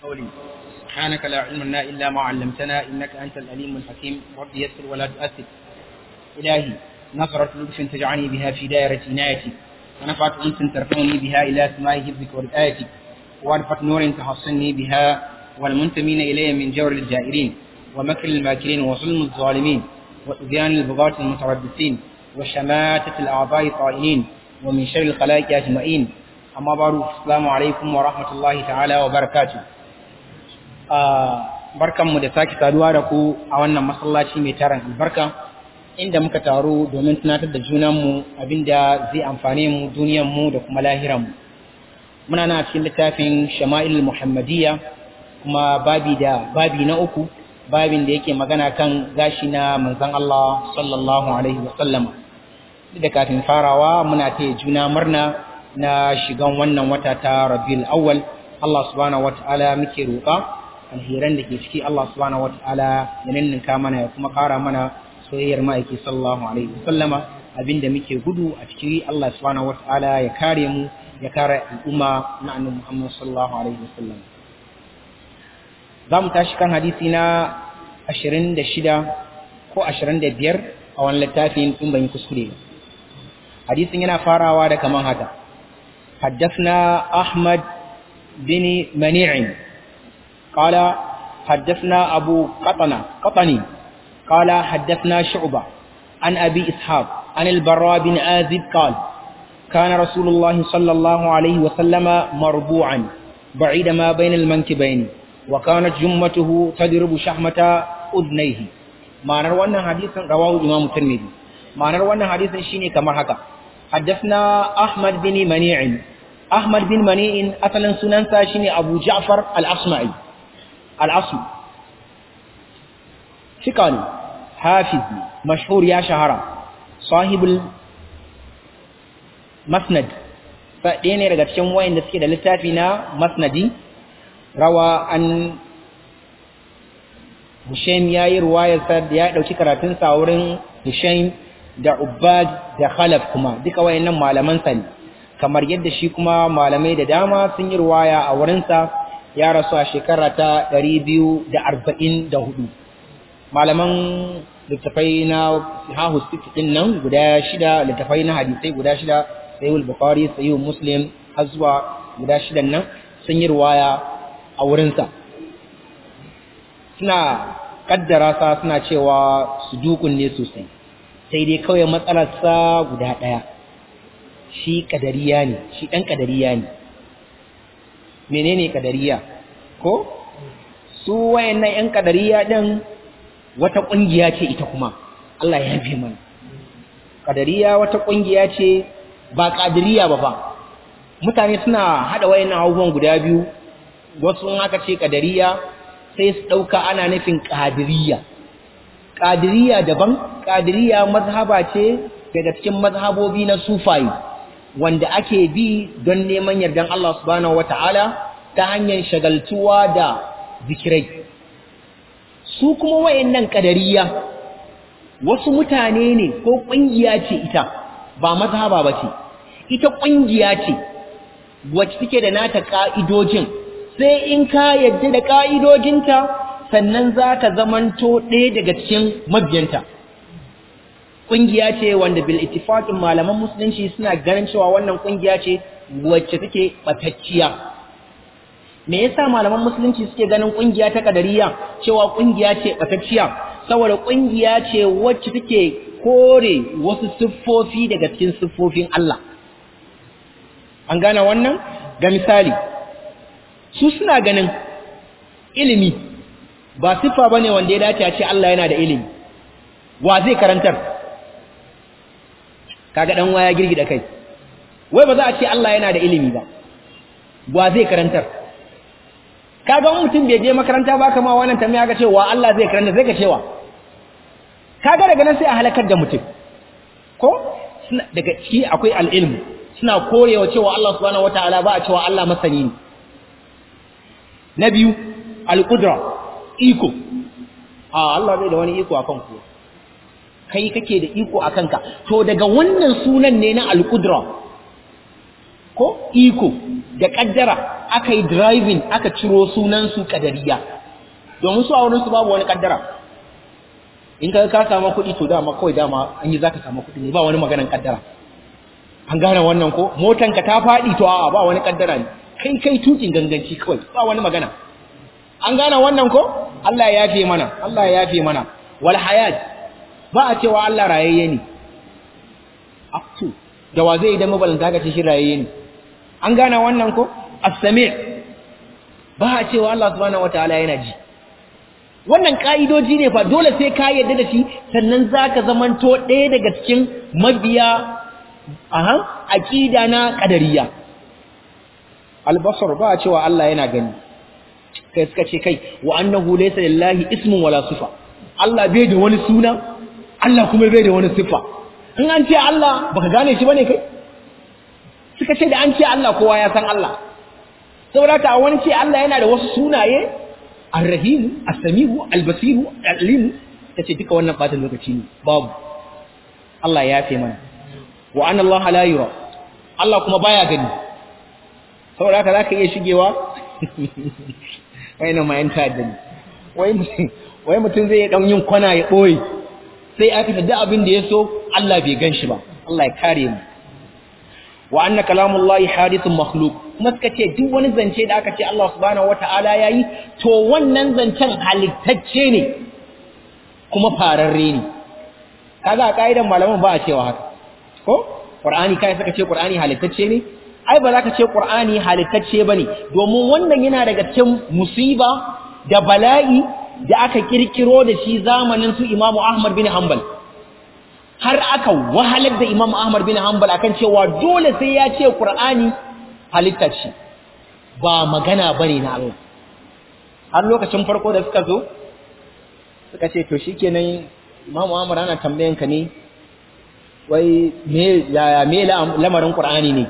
قولي سبحانك لا علم لنا إلا ما علمتنا إنك أنت الأليم الحكيم رب يسر ولا تؤثر إلهي نظرة لطف تجعلني بها في دائرة عنايتي ونفعت أنس ترفعني بها إلى سماء حفظك ورعايتك وأنفت نور تحصني بها والمنتمين إلي من جور الجائرين ومكر الماكرين وظلم الظالمين وإذيان البغاة المتربصين وشماتة الأعضاء الطائلين ومن شر الخلائق أجمعين أما بعد السلام عليكم ورحمة الله تعالى وبركاته barkanmu da sake saduwa da ku a wannan masallaci mai taron albarka inda muka taru domin tunatar da junanmu abinda zai amfane mu duniyanmu da kuma lahiranmu muna na cikin littafin shama'il muhammadiyya kuma babi da babi na uku babin da yake magana kan gashi na manzon Allah sallallahu alaihi wasallama da kafin farawa muna taya juna murna na shigan wannan wata ta Rabiul Awwal Allah subhanahu wataala muke roƙa alheran da ke ciki Allah subhanahu wataala ya ninninka mana ya kuma ƙara mana soyayyar ma'aiki sallallahu alaihi wasallama abinda muke gudu a ciki Allah subhanahu wataala ya kare mu ya kare al'umma na annabi Muhammad sallallahu alaihi wasallam za mu tashi kan hadisi na 26 ko 25 a wani littafin in ban yi kuskure ba hadisin yana farawa da kaman haka حدثنا أحمد بن منيع قال حدثنا أبو قطنة قطني قال حدثنا شعبة عن أبي إسحاق عن البراء بن آزب قال كان رسول الله صلى الله عليه وسلم مربوعا بعيد ما بين المنكبين وكانت جمته تضرب شحمة أذنيه معنى وانا حديثا رواه الإمام الترمذي معنى وانا حديثا شيني كما حكى حدثنا أحمد بن منيع أحمد بن منيع أصلا سنن شيني أبو جعفر الأصمعي الأصل ثقاني حافظ مشهور يا شهرة صاحب المسند فدين daga cikin wayanda suke da littafi na masnadi rawa an Hushaim yayi ruwayar sa da ya dauki karatun sa wurin Hushaim da Ubbad da Khalaf kuma duka wayannan malaman sa ne kamar yadda shi kuma malamai da dama sun yi ruwaya a wurin sa ya rasu a shekara ta 244 malaman littafai na hahu din nan guda shida littafai na hadisai guda shida sayyul bukhari sayyul muslim har zuwa guda shidan nan sun yi ruwaya a wurinsa suna kaddara sa suna cewa su dukun ne sosai sai dai kawai matsalarsa guda ɗaya shi kadariya ne shi ɗan kadariya ne menene kadariya ko su wayannan ƴan kadariya ɗin wata ƙungiya ce ita kuma Allah ya yafe mana kadariya wata ƙungiya ce ba kadiriya ba fa mutane suna hada wayannan abubuwan guda biyu wasu in aka ce kadariya sai su dauka ana nufin kadiriya kadiriya daban kadiriya mazhaba ce daga cikin mazhabobi na sufayi wanda ake bi don neman yardan Allah subhanahu wataala ta hanyar shagaltuwa da zikirai su kuma wayannan kadariya wasu mutane ne ko kungiya ce ita ba mazhaba bace ita kungiya ce wacce take da nata ka'idojin sai in ka yadda da ka'idojinta sannan zaka zamanto ɗaya daga cikin mabiyanta kungiya ce wanda bil ittifaqin malaman musulunci suna ganin cewa wannan kungiya ce wacce take batacciya me yasa malaman musulunci suke ganin kungiya ta kadariya cewa kungiya ce batacciya saboda kungiya ce wacce take kore wasu siffofi daga cikin siffofin Allah an gane wannan ga misali su suna ganin ilimi ba siffa bane wanda ya dace a ce Allah yana da ilimi wa zai karantar kaga dan waya girgida kai wai ba za a ce Allah yana da ilimi ba wa zai karantar kaga mutum bai je makaranta ba kama wannan tambaya ga cewa Allah zai karanta zai ga cewa kaga daga nan sai a halakar da mutum ko daga ciki akwai al'ilmu suna korewa cewa Allah subhanahu wataala ba a cewa Allah masani ne na biyu al-qudra iko a Allah bai da wani iko akan ku kai kake da iko akan ka to daga wannan sunan ne na al-qudra ko iko da kaddara aka yi driving aka ciro sunansu kadariya domin su a wurinsu babu wani kaddara in ka ka samu kuɗi to dama kawai dama an yi za ka samu kuɗi ne ba wani maganan kaddara an gane wannan ko motanka ta faɗi to a'a ba wani kaddara ne kai kai tukin ganganci kawai ba wani magana an gane wannan ko Allah ya yafe mana Allah ya yafe mana wal hayat ba a cewa Allah rayayye ne aktu da wa zai idan mabalanta ka ce shi rayayye ne an gane wannan ko as-sami' ba a cewa Allah subhanahu wataala yana ji wannan ka'idoji ne fa dole sai ka yarda da shi sannan zaka zamanto ɗaya daga cikin mabiya aha aqida na qadariyya al-basar ba a cewa Allah yana gani kai suka ce kai wa annahu laysa lillahi ismun wala sifa Allah bai da wani suna Allah kuma bai da wani sifa in an ce Allah baka gane shi bane kai suka ce da an ce Allah kowa ya san Allah saboda ka wani ce Allah yana da wasu sunaye ar-rahim as-sami'u al-basir al-alim kace duka wannan fatan lokaci ne babu Allah ya fi mana wa anna Allah la yura Allah kuma baya gani saboda haka zaka iya shigewa wayannan ma yan ta'adda ne wai wai mutum zai dan yin kwana ya boye sai aka tada abin da yaso Allah bai ganshi ba Allah ya kare mu wa anna kalamullahi hadithun makhluq kuma suka ce duk wani zance da aka ce Allah subhanahu wataala yayi to wannan zancen halittacce ne kuma fararre ne kaga a kaidan malaman ba a cewa haka ko qur'ani kai suka ce qur'ani halittacce ne ai ba za ka ce qur'ani halittacce bane domin wannan yana daga cikin musiba da bala'i da aka kirkiro da shi zamanin su Imam Ahmad bin Hanbal har aka wahalar da Imam Ahmad bin Hanbal akan cewa dole sai ya ce Qur'ani halitta ce ba magana bane na Allah har lokacin farko da suka zo suka ce to shikenan Imam Ahmad ana tambayan ka ne wai me ya me lamarin Qur'ani ne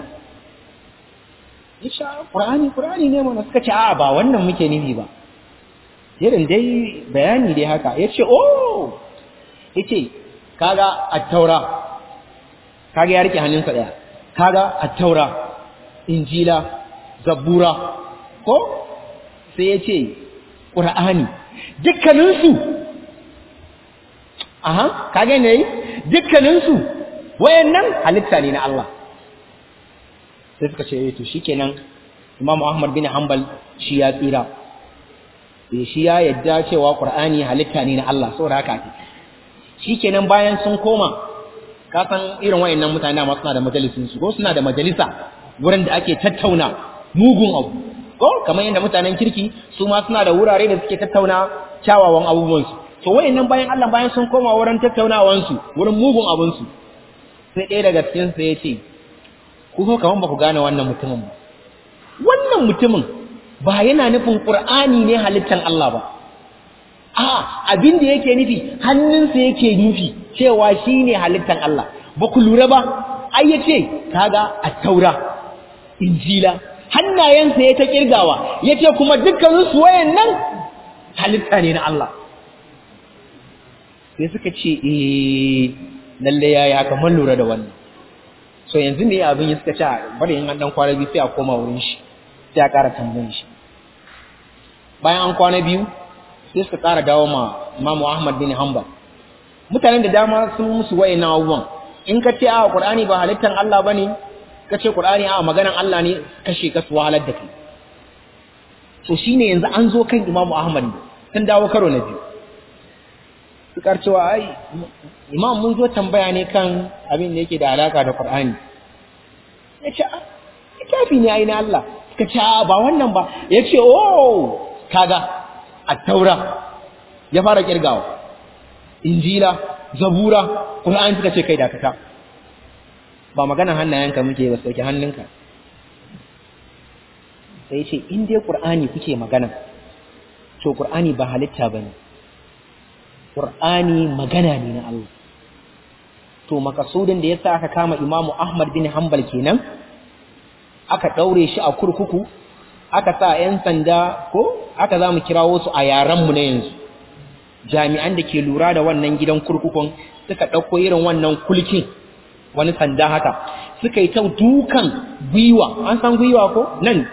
insha Qur'ani Qur'ani ne mana suka ce a ba wannan muke nufi ba irin dai bayani dai haka yace oh yace kaga at-taura kaga ya rike hannunsa daya kaga at-taura injila zabura ko sai yace qur'ani dukkanin su aha kaga ne dukkanin su wayannan halitta ne na Allah sai suka ce to shikenan Imam Ahmad bin Hanbal shi ya tsira shi ya yadda cewa Qur'ani halitta ne na Allah saboda haka shikenan bayan sun koma ka san irin wayannan mutane ma suna da majalisin su ko suna da majalisa wurin da ake tattauna mugun abu ko kamar yadda mutanen kirki su ma suna da wurare da suke tattauna kyawawan abubuwan su to wayannan bayan Allah bayan sun koma wurin tattaunawan su wurin mugun abun su sai ɗaya daga cikin su ya ce ku ko kaman ba ku gane wannan mutumin ba wannan mutumin ba yana nufin Qur'ani ne halittan Allah ba a abin da yake nufi hannunsa yake nufi cewa shine halittan Allah ba ku lura ba ai yace kaga at-taura injila hannayensa ya ta kirgawa yace kuma dukkanin su wayannan halitta ne na Allah sai suka ce eh lalle yayi haka mun lura da wannan so yanzu ne abin ya suka ce bari in an dan kwana biyu sai a koma wurin shi sai a ƙara tambayin shi bayan an kwana biyu sai suka ƙara dawo ma Imam Ahmad bin Hanbal mutanen da dama sun musu wayannan abubuwan in ka ce a Qur'ani ba halittan Allah bane ka ce Qur'ani a maganan Allah ne kashe ka su wahalar da kai to shine yanzu an zo kan Imam Ahmad sun dawo karo na biyu suka cewa ai imam mun zo tambaya ne kan abin da yake da alaka da Qur'ani ya ce littafi ne ai na Allah suka ce ba wannan ba ya ce oh kaga at-taura ya fara kirgawa injila zabura Qur'ani suka ce kai dakata ba maganar hannayenka muke ba sauke hannunka sai ya ce in dai Qur'ani kuke magana to Qur'ani ba halitta bane Qur'ani magana ne na Allah to makasudin da yasa aka kama Imam Ahmad bin Hanbal kenan aka daure shi a kurkuku aka sa 'yan sanda ko aka zamu kirawo su a yaran mu na yanzu jami'an da ke lura da wannan gidan kurkukun suka dauko irin wannan kulkin wani sanda haka suka yi ta dukan gwiwa an san gwiwa ko nan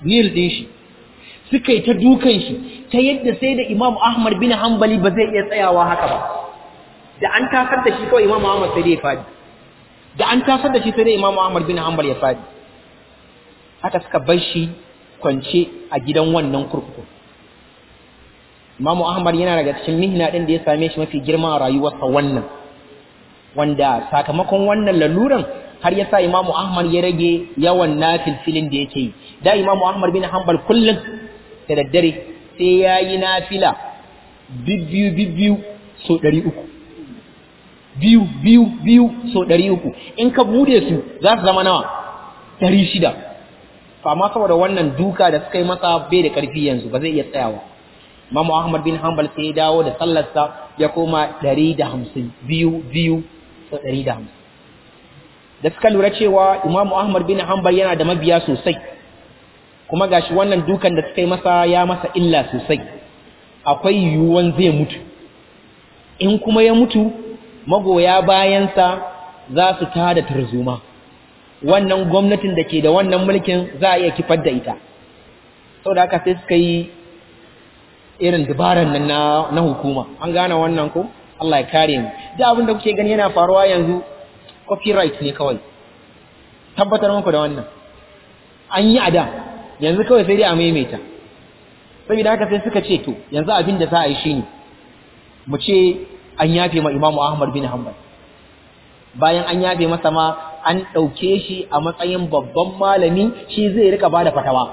nil din shi suka yi ta dukan shi ta yadda sai da Imam Ahmad bin Hanbali ba zai iya tsayawa haka ba da an tasar da shi kawai Imam Ahmad sai dai ya fadi da an tasar da shi sai dai Imam Ahmad bin Hanbal ya fadi haka suka bar shi kwance a gidan wannan kurkuku Imam Ahmad yana daga cikin mihna din da ya same shi mafi girma a rayuwarsa wannan wanda sakamakon wannan laluran har ya sa Imam Ahmad ya rage yawan nafilfilin da yake yi da Imam Ahmad bin Hanbal kullum da daddare sai ya yi nafila bibbiyu bibbiyu so ɗari uku biyu biyu biyu so ɗari uku in ka bude su za su zama nawa ɗari shida amma saboda wannan duka da suka yi masa bai da ƙarfi yanzu ba zai iya tsayawa Imamu Ahmad bin Hanbal sai ya dawo da sallarsa ya koma ɗari da hamsin biyu biyu so ɗari da hamsin da suka lura cewa Imamu Ahmad bin Hanbal yana da mabiya sosai kuma gashi wannan dukan da suka yi masa ya masa illa sosai akwai yiwuwan zai mutu in kuma ya mutu magoya bayansa za su tada tarzoma wannan gwamnatin da ke da wannan mulkin za a iya kifar da ita sau da haka sai suka yi irin dabaran nan na, hukuma an gane wannan ko Allah ya kare mu da abin da kuke gani yana faruwa yanzu copyright ne kawai tabbatar muku da wannan an yi a da yanzu kawai sai dai a maimaita saboda haka sai suka ce to yanzu abin da za a yi shine mu ce an yafe ma Imam Ahmad bin Hanbal bayan an yafe masa ma an ɗauke shi a matsayin babban malami shi zai rika bada fatawa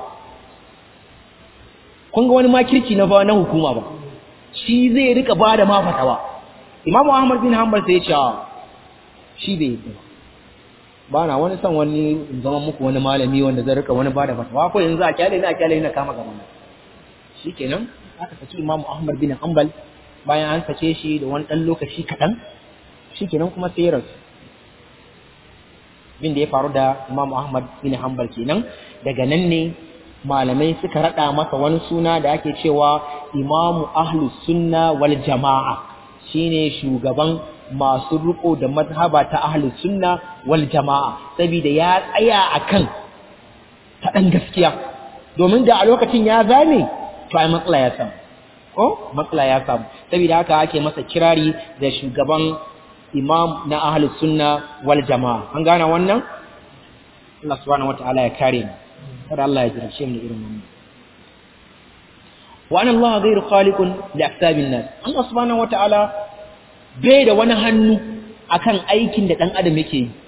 kun ga wani makirci na na hukuma ba shi zai rika bada ma fatawa Imam Ahmad bin Hanbal sai ya ce shi bai yi ba na wani son wani zama muku wani malami wanda zai rika wani bada fatawa ko yanzu a kyale ni a kyale na kama gaba shikenan aka saki Imam Ahmad bin Hanbal bayan an sake shi da wani dan lokaci kaɗan shikenan kuma sai rasu bin da ya faru da Imam Ahmad bin Hanbal kenan daga nan ne malamai suka rada masa wani suna da ake cewa Imamu Ahlus Sunna wal Jama'a shine shugaban masu riko da mazhaba ta ahlus sunna wal jama'a saboda ya tsaya akan ta dan gaskiya domin da a lokacin ya zame to ai matsala ya samu ko matsala ya samu saboda haka ake masa kirari da shugaban imam na ahlus sunna wal jama'a an gane wannan Allah subhanahu wataala ya kare mu kada Allah ya jirashe mu da irin wannan wa anna Allah ghayru khaliqun li ahsabin nas Allah subhanahu wataala bai da wani hannu akan aikin da ɗan adam yake yi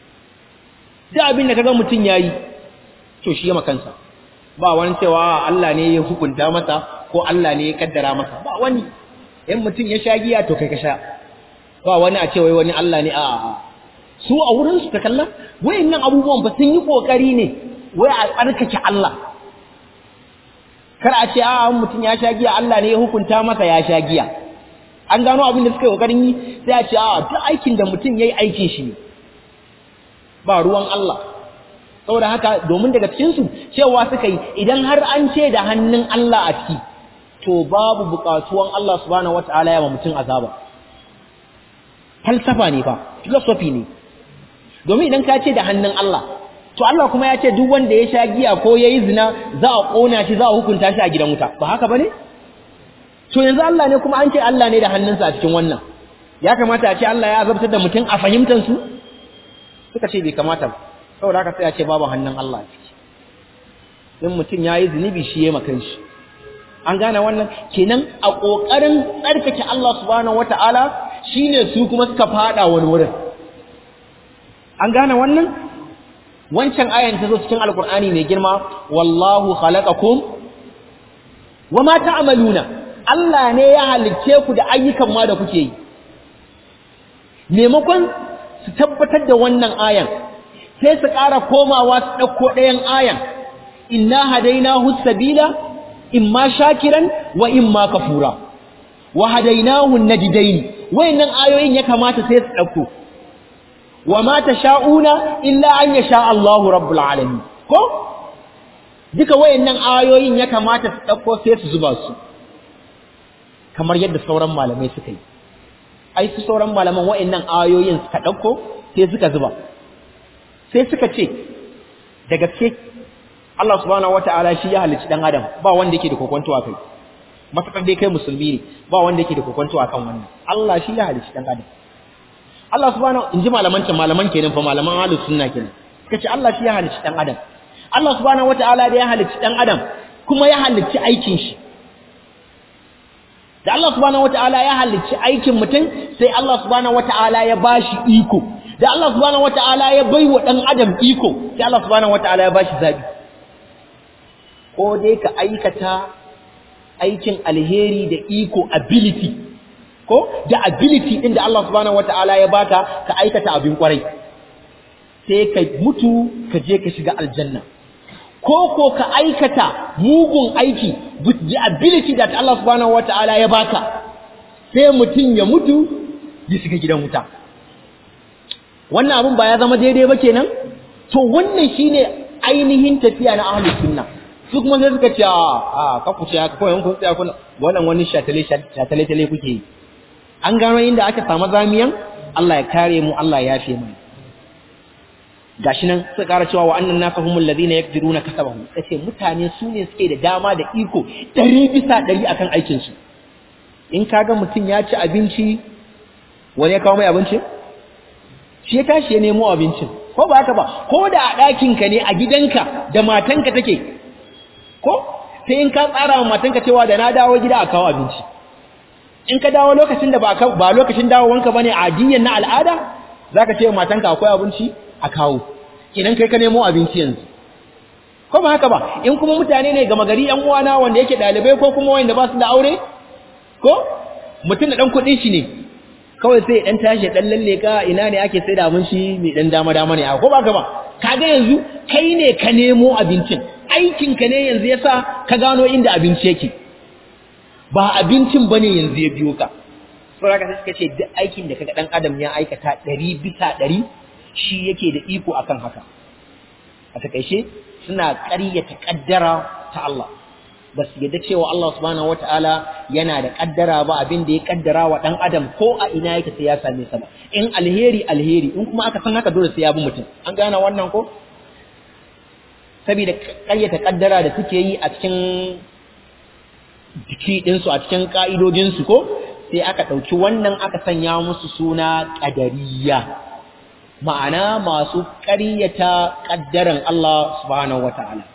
duk abin da kaga mutum yayi to shi ya makansa ba wani cewa Allah ne ya hukunta masa ko Allah ne ya kaddara masa ba wani in mutum ya sha giya to kai ka sha ba wani a ce wai wani Allah ne a su a wurin su ta kalla wayannan abubuwan ba sun yi kokari ne wai a tsarkake Allah kar a ce a mutum ya sha giya Allah ne ya hukunta masa ya sha giya an gano abin da suka yi kokarin yi sai a ce a duk aikin da mutum yayi aikin shi ne ba ruwan Allah saboda haka domin daga cikin su cewa suka yi idan har an ce da hannun Allah a ciki to babu bukatuwan Allah subhanahu wataala ya ma mutum azaba falsafa ne fa philosophy ne domin idan ka ce da hannun Allah to Allah kuma ya ce duk wanda ya sha giya ko yayi zina za a kona shi za a hukunta shi a gidan wuta ba haka bane to yanzu Allah ne kuma an ce Allah ne da hannunsa a cikin wannan ya kamata a ce Allah ya azabtar da mutum a fahimtar su suka ce bai kamata ba saboda haka sai a ce babu hannun Allah a ciki in mutum ya yi zunubi shi ya makan shi an gane wannan kenan a ƙoƙarin tsarkake Allah subhanahu wata'ala shine su kuma suka fada wani wurin an gane wannan wancan ayan ta zo cikin alkur'ani mai girma wallahu khalaqakum wama ta'maluna Allah ne ya halicce ku da ayyukan ma da kuke yi maimakon su tabbatar da wannan ayan sai su ƙara komawa su ɗauko ɗayan ayan inna hadainahu sabila imma shakiran wa imma kafura wa hadainahu najdain wayannan ayoyin ya kamata sai su ɗauko wa ma tasha'una illa an yasha Allahu rabbul alamin ko duka wayannan ayoyin ya kamata su ɗauko sai su zuba su kamar yadda sauran malamai suka yi ai su sauran malaman wa'annan ayoyin suka ɗauko sai suka zuba sai suka ce da gaske Allah subhanahu wataala shi ya halicci dan adam ba wanda yake da kokonto a kai matakar dai kai musulmi ne ba wanda yake da kokonto akan wannan Allah shi ya halicci dan adam Allah subhanahu inji malaman can malaman kenan fa malaman ahlus sunna kenan kace Allah shi ya halicci dan adam Allah subhanahu wataala da ya halicci dan adam kuma ya halicci aikin shi da Allah subhanahu wataala ya halicci aikin mutum sai Allah subhanahu wataala ya bashi iko da Allah subhanahu wataala ya baiwa dan adam iko sai Allah subhanahu wataala ya bashi zabi ko dai ka aikata aikin alheri da iko ability ko da ability din da Allah subhanahu wataala ya baka ka aikata abin kwarai sai ka mutu ka je ka shiga aljanna ko ko ka aikata mugun aiki with the ability that Allah subhanahu wataala ya baka sai mutum ya mutu ya shiga gidan wuta wannan abin ba ya zama daidai ba kenan to wannan shine ainihin tafiya na ahlus sunna su kuma sai suka ce a ka ku ce haka kawai kun tsaya kuna wannan wani shatale shatale tale kuke yi an gano inda aka samu zamiyan Allah ya kare mu Allah ya yafe mu gashi nan suka kara cewa wa annan nasa humul ladina yakdiruna kasabahu kace mutane su ne suke da dama da iko ɗari bisa ɗari akan aikin su in kaga mutum ya ci abinci wani ya kawo mai abinci shi ya tashi ya nemo abincin ko ba haka ba ko da a ɗakinka ne a gidanka da matanka take ko sai in ka tsara wa matanka cewa da na dawo gida a kawo abinci in ka dawo lokacin da ba ba lokacin dawowanka bane a diyan na al'ada zaka ce wa matanka akwai abinci a kawo idan kai ka nemo abinci yanzu ko ba haka ba in kuma mutane ne gama gari yan uwana wanda yake dalibai ko kuma wanda ba su da aure ko mutum da dan kuɗin shi ne kawai sai dan tashi dan lalle ka ina ne ake sai da abinci mai dan dama dama ne ko ba haka ba kaga yanzu kai ne ka nemo abincin aikin ka ne yanzu yasa ka gano inda abinci yake ba abincin bane yanzu ya biyo ka saboda sai suka ce duk aikin da kaga dan adam ya aikata ɗari bisa ɗari shi yake da iko akan haka a takaice suna ƙaryata ƙaddara ta Allah ba su yadda cewa Allah subhanahu wata'ala yana da ƙaddara ba abin da ya ƙaddara wa ɗan adam ko a ina yake sai ya same sa ba in alheri alheri in kuma aka san haka dole sai ya bi mutum an gane wannan ko saboda ƙaryata ƙaddara da suke yi a cikin jiki ɗinsu a cikin ƙa'idojinsu ko sai aka ɗauki wannan aka sanya musu suna ƙadariya ma'ana masu ƙaryata ƙaddaran Allah subhanahu wata'ala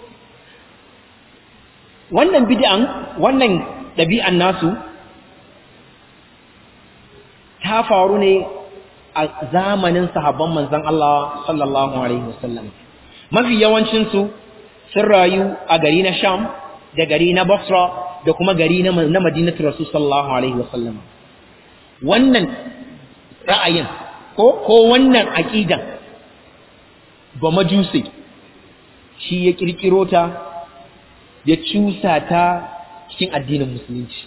wannan bid'an wannan ɗabi'an nasu ta faru ne a zamanin sahabban manzon Allah sallallahu alaihi wasallam mafi yawancin su sun rayu a gari na Sham da gari na Basra da kuma gari na Madinatu Rasul sallallahu alaihi wasallam wannan ra'ayin ko ko wannan aqidan ba majusi shi ya kirkiro ta ya cusa ta cikin addinin musulunci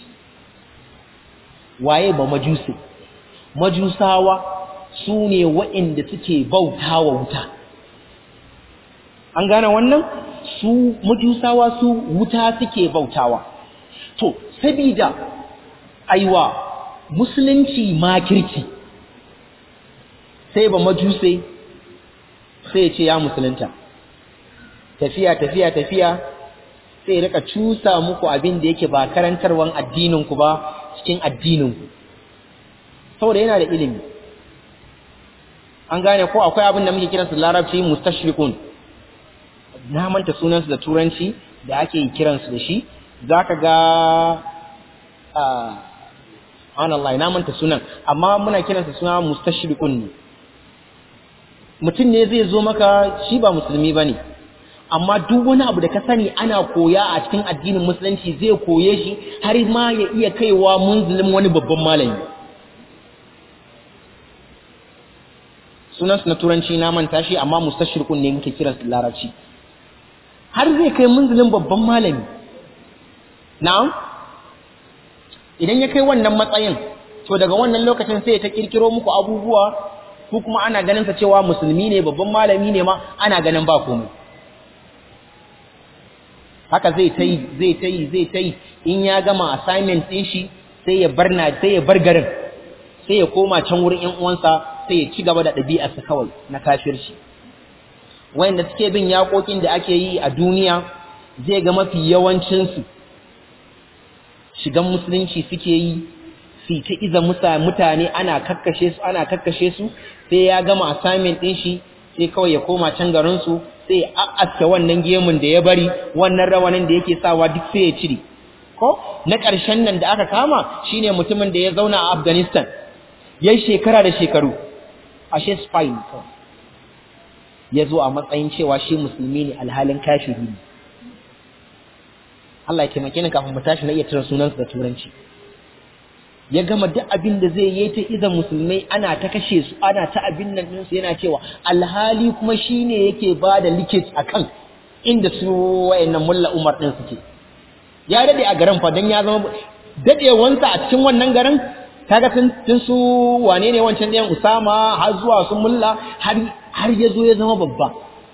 waye ba majusi majusawa su ne waɗanda suke bautawa wuta an gane wannan su majusawa su wuta suke bautawa to sabida aiwa musulunci makirci sai ba majuse sai ce ya musulunta tafiya tafiya tafiya sai rika cusa muku abin da yake ba karantarwan addininku ba cikin addininku saboda yana da ilimi an gane ko akwai abin da muke kiransu larabci mustashriqun na manta sunansu da turanci da ake kiransu da shi zaka ga Allah na manta sunan amma muna kiransa suna mustashriqun ne mutum ne zai zo maka shi ba musulmi bane amma duk wani abu da ka sani ana koya a cikin addinin musulunci zai koye shi har ma ya iya kaiwa munzulin wani babban malami sunansu na turanci na manta shi amma mustashriqun ne muke kiran su larabci har zai kai munzulin babban malami na'am idan ya kai wannan matsayin to daga wannan lokacin sai ta kirkiro muku abubuwa ko kuma ana ganin sa cewa musulmi ne babban malami ne ma ana ganin ba komai haka zai ta yi zai ta yi zai ta yi in ya gama assignment ɗin shi sai ya bar na sai ya bar garin sai ya koma can wurin ƴan uwansa sai ya ci gaba da ɗabi'arsa kawai na kafirci wayanda suke bin yaƙoƙin da ake yi a duniya zai ga mafi yawancinsu shigan musulunci suke yi su ta iza mutane ana kakkashe su ana kakkashe su sai ya gama assignment ɗin shi sai kawai ya koma can garinsu sai ya a'aske wannan gemun da ya bari wannan rawanin da yake sawa duk sai ya cire ko na ƙarshen nan da aka kama shine mutumin da ya zauna a Afghanistan yayi shekara da shekaru ashe spy ne kawai ya zo a matsayin cewa shi musulmi ne alhalin kashiri ne Allah ya taimake ni kafin mu tashi na iya tura sunansa da turanci ya gama duk abin da zai yi ta iza musulmai ana ta kashe su ana ta abin nan ɗinsu yana cewa alhali kuma shi ne yake ba da likit a kan inda su wayannan mulla umar ɗin suke ya daɗe a garin fa don ya zama daɗewansa a cikin wannan garin kaga tun su wane ne wancan ɗayan usama har zuwa su mulla har ya zo ya zama babba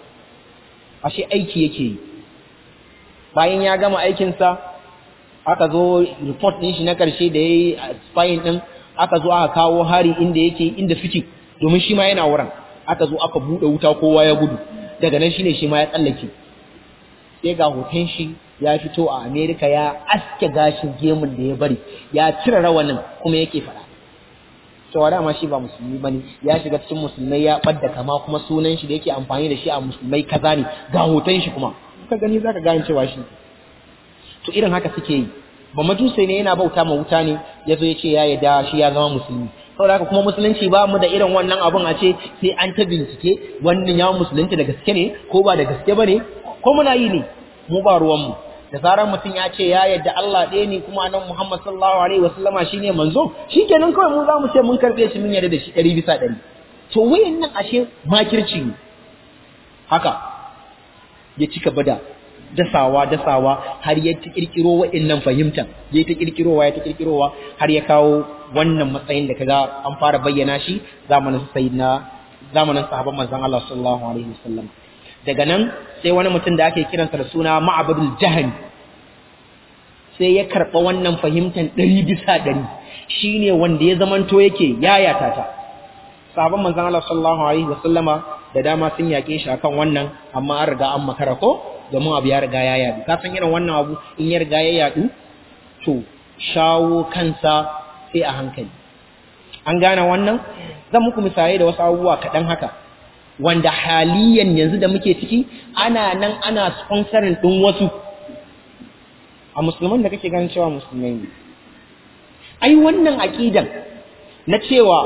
ashe aiki yake yi bayan ya gama aikinsa aka zo report ɗin shi na ƙarshe da ya yi spying ɗin aka zo aka kawo hari inda yake inda suke domin shi ma yana wurin aka zo aka buɗe wuta kowa ya gudu daga nan shine shi ma ya tsallake sai ga hoton shi ya fito a Amerika ya aske gashin gemun da ya bari ya cire rawanin kuma yake faɗa cewa dama shi ba musulmi bane ya shiga cikin musulmai ya ɓadda kama kuma sunan shi da yake amfani da shi a musulmai kaza ne ga hoton shi kuma ka gani zaka gane cewa shi to irin haka suke yi ba majusai ne yana bauta ma wuta ne ya zo ya ce ya yarda shi ya zama musulmi saboda haka kuma musulunci ba mu da irin wannan abun a ce sai an ta bincike wannan ya musulunci da gaske ne ko ba da gaske ba ne ko muna yi ne mu ba ruwanmu da zarar mutum ya ce ya yarda Allah ɗaya ne kuma nan Muhammad sallallahu alaihi wasallama shine manzo shikenan kawai mu za mu ce mun karɓe shi mun yarda da shi ɗari bisa ɗari to wayannan ashe makirci ne haka ya cika bada dasawa dasawa har ya ta kirkiro wa'annan fahimta ya ta kirkirowa ya ta kirkirowa har ya kawo wannan matsayin da kaga an fara bayyana shi zamanin sayyidina zamanin sahabban manzon Allah sallallahu alaihi wasallam daga nan sai wani mutum da ake kiransa da suna Ma'badul Jahani sai ya karba wannan fahimtan ɗari bisa ɗari shine wanda ya zamanto yake yayata ta sahabban manzon Allah sallallahu alaihi wasallama da dama sun yake shi akan wannan amma an riga an makara ko domin abu ya riga ya yadu ka san irin wannan abu in ya riga ya yadu to shawo kansa sai a hankali an gane wannan zan muku misalai da wasu abubuwa kaɗan haka wanda haliyan yanzu da muke ciki ana nan ana sponsorin ɗin wasu a musulman da kake ganin cewa musulmai ne ai wannan aƙidan na cewa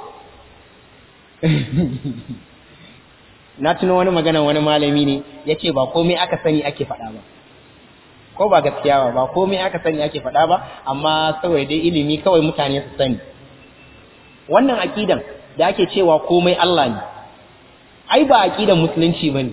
na tuno wani magana wani malami ne ya ce ba komai aka sani ake faɗa ba ko ba gaskiya ba ba komai aka sani ake faɗa ba amma saboda dai ilimi kawai mutane su sani wannan aƙidan da ake cewa komai Allah ne ai ba aƙidan musulunci bane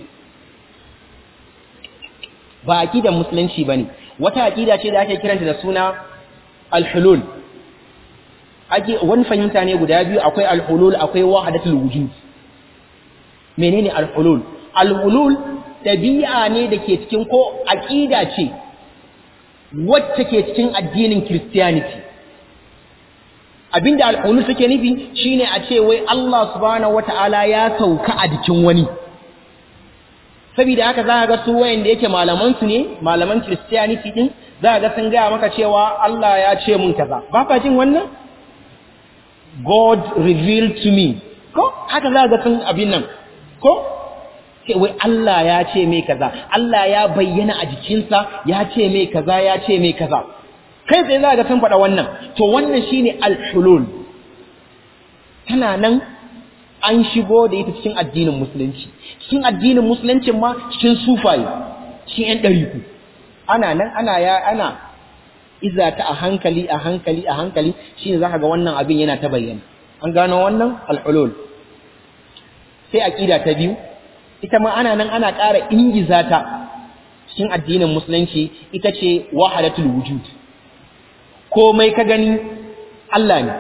ba aƙidan musulunci bane wata aƙida ce da ake kiranta da suna al-hulul ake wani fahimta ne guda biyu akwai al-hulul akwai wahdatul wujud menene al-hulul al-hulul dabi'a ne da ke cikin ko aqida ce wacce ke cikin addinin christianity abinda al-hulul take nufi shine a ce wai Allah subhanahu wata'ala ya sauka a jikin wani saboda haka za ka ga su wayanda yake malaman su ne malaman christianity din za ka ga sun gaya maka cewa Allah ya ce mun kaza ba ka jin wannan God revealed to me ko haka za ka ga sun abin nan ko sai wai Allah ya ce mai kaza Allah ya bayyana a jikinsa ya ce mai kaza ya ce mai kaza kai sai za ga sun faɗa wannan to wannan shine al-hulul tana nan an shigo da ita cikin addinin musulunci cikin addinin musuluncin ma cikin sufaye cikin yan ɗariku ana nan ana ya ana iza ta a hankali a hankali a hankali shine zaka ga wannan abin yana ta bayyana an gano wannan al-hulul sai aqida ta biyu ita ma ana nan ana ƙara ingiza ta cikin addinin musulunci ita ce wahadatul wujud komai ka gani Allah ne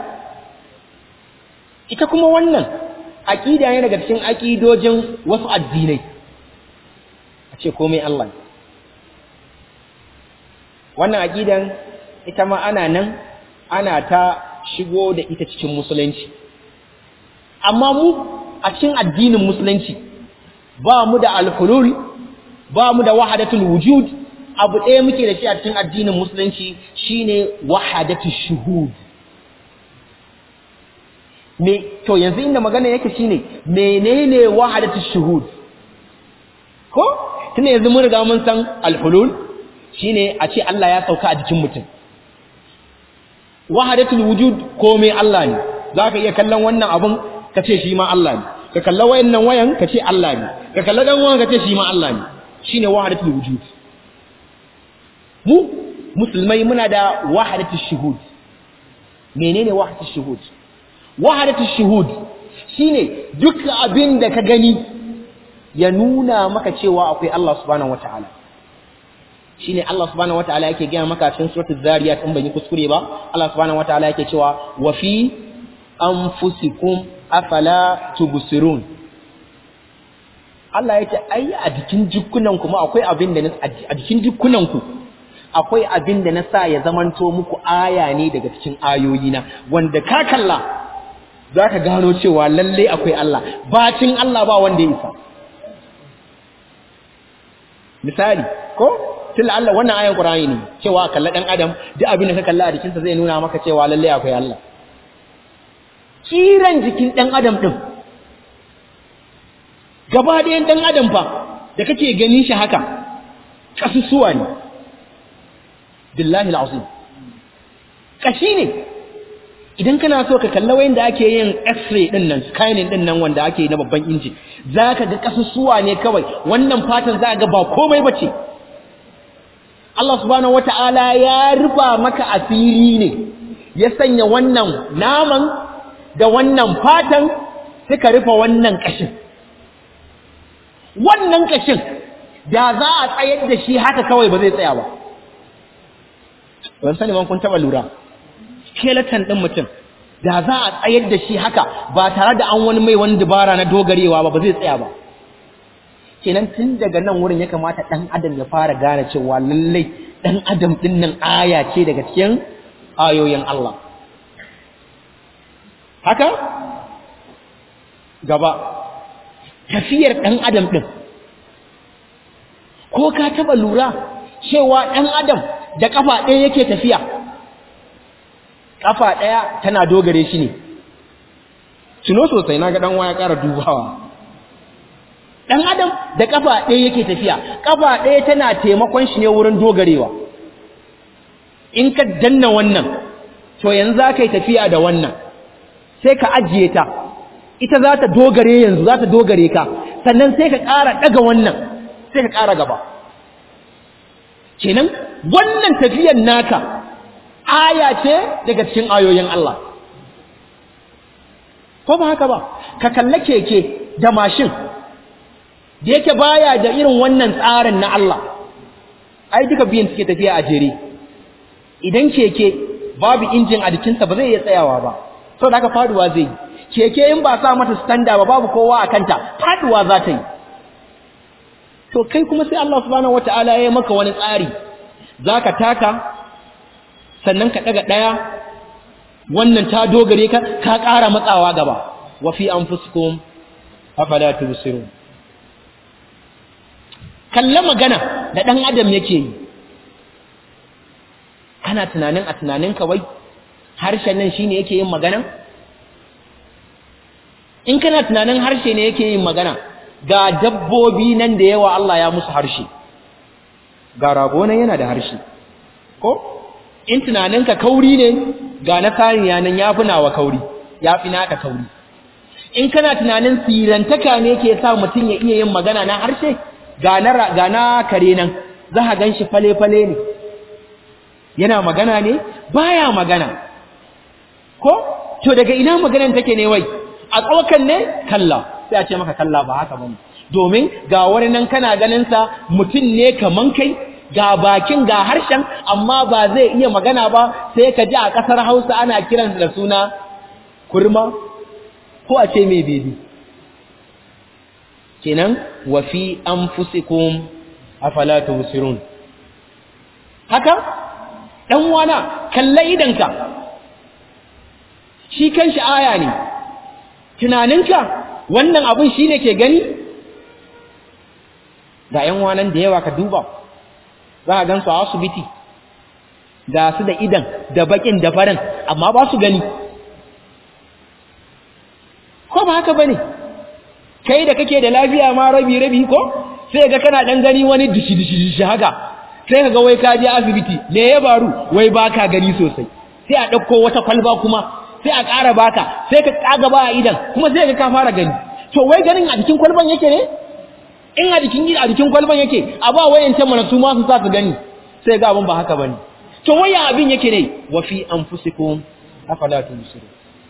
ita kuma wannan aqida ne daga cikin aqidojin wasu addinai a ce komai Allah ne wannan aqidan ita ma ana nan ana ta shigo da ita cikin musulunci amma mu a cikin addinin musulunci ba mu da alhulul ba mu da wahadatul wujud abu ɗaya muke da shi a cikin addinin musulunci shine wahadatul shuhud me to yanzu inda magana yake shine menene wahadatul shuhud ko tunda yanzu mun riga mun san alhulul shine a ce Allah ya sauka a jikin mutum wahadatul wujud komai Allah ne zaka iya kallon wannan abun ka ce shi ma Allah ne ka kalla wayannan wayan ka ce Allah ne ka kalla dan wayan ka ce shi ma Allah ne shine wahadatul wujud mu musulmai muna da wahadatul shuhud menene wahadatul shuhud wahadatul shuhud shine duk abin da ka gani ya nuna maka cewa akwai Allah subhanahu wataala shine Allah subhanahu wataala yake gaya maka cikin suratul zariyat in ban yi kuskure ba Allah subhanahu wataala yake cewa wa fi anfusikum afala tubsirun Allah yake ai a jikin jikunan kuma akwai abin da a jikin jikunan ku akwai abin da na sa ya zamanto muku aya ne daga cikin ayoyi na wanda ka kalla zaka gano cewa lalle akwai Allah bacin Allah ba wanda ya isa misali ko tun Allah wannan ayan Qur'ani ne cewa kalla dan adam duk abin da ka kalla a jikinsa zai nuna maka cewa lalle akwai Allah kiran jikin dan adam din gaba ɗayan dan adam fa da kake ganin shi haka kasusuwa ne billahi alazim kashi ne idan kana so ka kalla wayin da ake yin x-ray din nan scanning din nan wanda ake na babban inji zaka ga kasusuwa ne kawai wannan fatan za ga ba komai bace Allah subhanahu wata'ala ya rufa maka asiri ne ya sanya wannan naman da wannan fatan suka rufa wannan kashin wannan kashin da za a tsayar da shi haka kawai ba zai tsaya ba ban sani man kun taba lura skeleton din mutum da za a tsayar da shi haka ba tare da an wani mai wani dabara na dogarewa ba ba zai tsaya ba kenan tun daga nan wurin ya kamata dan adam ya fara gane cewa lallai dan adam din nan aya ce daga cikin ayoyin Allah haka gaba tafiyar dan adam din ko ka taba lura cewa dan adam da kafa ɗaya yake tafiya kafa ɗaya tana dogare shi ne tuno sosai na ga ɗan waya ƙara dubawa ɗan adam da kafa ɗaya yake tafiya kafa ɗaya tana taimakon shi ne wurin dogarewa in ka danna wannan to yanzu za ka yi tafiya da wannan sai ka ajiye ta ita za ta dogare yanzu za ta dogare ka sannan sai ka ƙara ɗaga wannan sai ka ƙara gaba kenan wannan tafiyan naka aya ce daga cikin ayoyin Allah ko ba haka ba ka kalla keke da mashin da yake baya da irin wannan tsarin na Allah ai duka biyan suke tafiya a jere idan keke babu injin a jikinsa ba zai iya tsayawa ba saboda haka faduwa zai yi keke in ba sa mata standa ba babu kowa a kanta faduwa za ta yi to kai kuma sai Allah subhanahu wataala ya yi maka wani tsari zaka taka sannan ka daga daya wannan ta dogare ka ka ƙara matsawa gaba wa fi anfusikum afala tubsirun kalla magana da dan adam yake yi kana tunanin a tunanin ka wai harshen nan shine yake yin magana in kana tunanin harshe ne yake yin magana ga dabbobi nan da yawa Allah ya musu harshe ga rago nan yana da harshe ko in tunaninka kauri ne ga na saniya nan ya fi nawa kauri ya fi naka kauri in kana tunanin sirantaka ne ke sa mutum ya iya yin magana na harshe ga na ga na kare nan za ka ganshi fale-fale ne yana magana ne baya magana ko to daga ina maganan take ne wai a tsawakan ne kalla sai a ce maka kalla ba haka bane domin ga wani nan kana ganin sa mutum ne kaman kai ga bakin ga harshen amma ba zai iya magana ba sai ka ji a kasar Hausa ana kiran da suna kurma ko a ce mai bebi kenan wa fi anfusikum afala tubsirun haka dan wana kalla idanka shi kanshi aya ne tunaninka wannan abun shine ke gani ga yan wanan da yawa ka duba za ka gansu a asibiti ga su da idan da bakin da farin amma ba su gani ko ba haka bane kai da kake da lafiya ma rabi rabi ko sai ga kana dan gani wani dishi dishi dishi haka sai kaga wai ka je asibiti me ya baru wai baka gani sosai sai a dauko wata kwalba kuma sai a ƙara baka sai ka kaga ba a idan kuma sai ka ka fara gani to wai ganin a jikin kwalban yake ne in a jikin a jikin kwalban yake a ba wayancan mana su ma su sa su gani sai ga abin ba haka bane to waya abin yake ne wa fi anfusikum afala tubsirun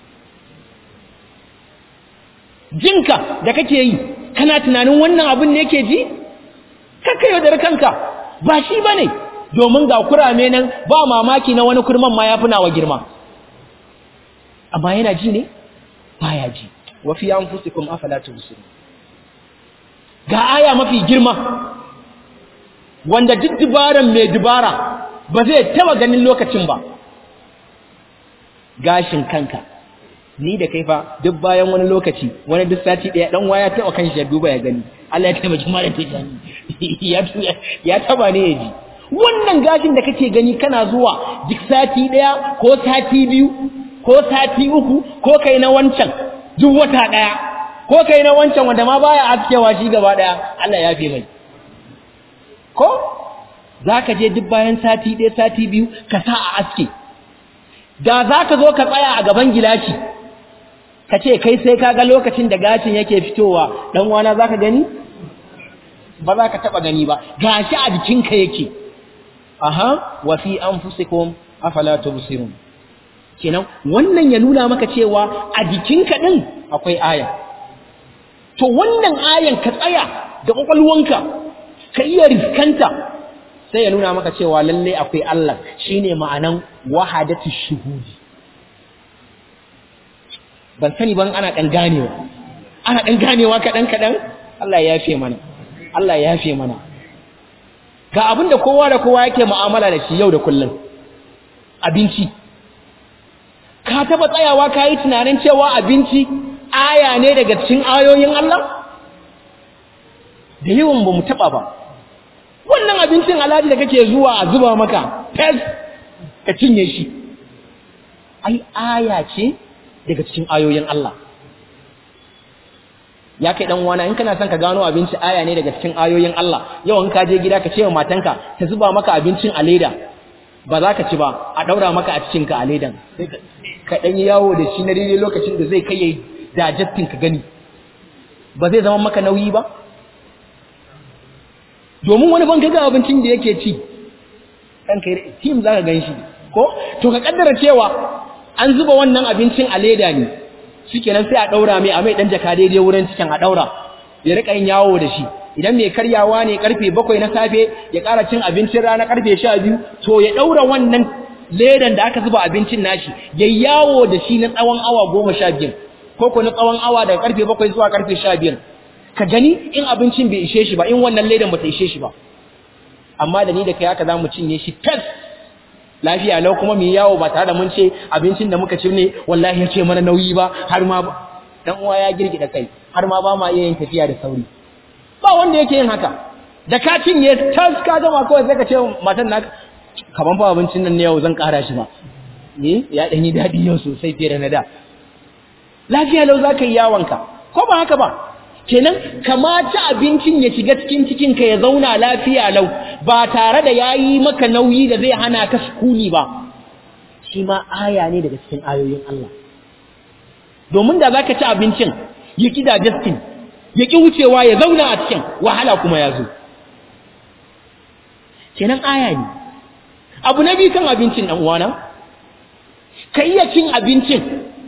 jinka da kake yi kana tunanin wannan abin ne yake ji kakka yaudar kanka ba shi bane domin ga kurame nan ba mamaki na wani kurman ma ya fi nawa girma amma yana ji ne baya ji wa fi anfusikum afala tubsirun ga aya mafi girma wanda duk dubaran mai dubara ba zai taba ganin lokacin ba gashin kanka ni da kai fa duk bayan wani lokaci wani duk sati daya dan waya taba kan shi duba ya gani Allah ya taimaki malam tijani ya ya taba ne ya ji wannan gashin da kake gani kana zuwa duk sati daya ko sati biyu ko sati uku ko kai na wancan duk wata daya ko kai na wancan wanda ma baya askewa shi gaba daya Allah ya fi mai ko zaka je duk bayan sati ɗaya sati biyu ka sa a aske da zaka zo ka tsaya a gaban gilashi ka ce kai sai ka ga lokacin da gashin yake fitowa dan wana zaka gani ba za ka taba gani ba gashi a jikinka yake aha wa fi anfusikum afala tubsirun kenan wannan ya nuna maka cewa a jikinka din akwai aya to wannan ayan ka tsaya da kwakwalwanka ka iya riskanta sai ya nuna maka cewa lalle akwai Allah shine ma'anan wahadatu shuhudi ban sani ban ana dan ganewa ana dan ganewa kadan kadan Allah ya yafe mana Allah ya yafe mana ga abinda kowa da kowa yake mu'amala da shi yau da kullum abinci ka taba tsayawa ka yi tunanin cewa abinci aya ne daga cikin ayoyin Allah da yawan ba mu taba ba wannan abincin alhaji da kake zuwa a zuba maka fes ka cinye shi ai aya ce daga cikin ayoyin Allah ya kai dan wana in kana son ka gano abinci aya ne daga cikin ayoyin Allah yau in ka je gida ka ce wa matanka ta zuba maka abincin a leda ba za ka ci ba a daura maka a cikin ka a ledan ka dan yawo da shi na daidai lokacin da zai kai yayi digesting ka gani ba zai zama maka nauyi ba domin wani ban kaga abincin da yake ci kan kai tim zaka ganshi ko to ka kaddara cewa an zuba wannan abincin a leda ne shikenan sai a daura mai a mai dan jaka daidai wurin cikin a daura ya rika yin yawo da shi idan mai karyawa ne karfe 7 na safe ya ƙara cin abincin rana karfe 12 to ya daura wannan ledan da aka zuba abincin nashi ya yawo da shi na tsawon awa 12 ko ko na tsawon awa daga karfe 7 zuwa karfe 12 ka gani in abincin bai ishe shi ba in wannan ledan ba ta ishe shi ba amma da ni da kai haka zamu cinye shi tas lafiya lau kuma mu yawo ba tare da mun ce abincin da muka ci ne wallahi ya ce mana nauyi ba har ma dan uwa ya girgida kai har ma ba ma iya yin tafiya da sauri ba wanda yake yin haka da ka cinye tas ka gama kawai sai ka ce matan naka kaman fa abincin nan ne yau zan kara shi ba eh ya dan yi dadi yau sosai fiye da na da lafiya lau zaka yi yawonka ko ba haka ba kenan kamata abincin ya shiga cikin cikinka ya zauna lafiya lau ba tare da yayi maka nauyi da zai hana ka sukuni ba shi ma aya ne daga cikin ayoyin Allah domin da zaka ci abincin ya ki digesting ya ki wucewa ya zauna a cikin wahala kuma ya zo kenan aya ne abu na biyu kan abincin dan uwana ka iya cin abincin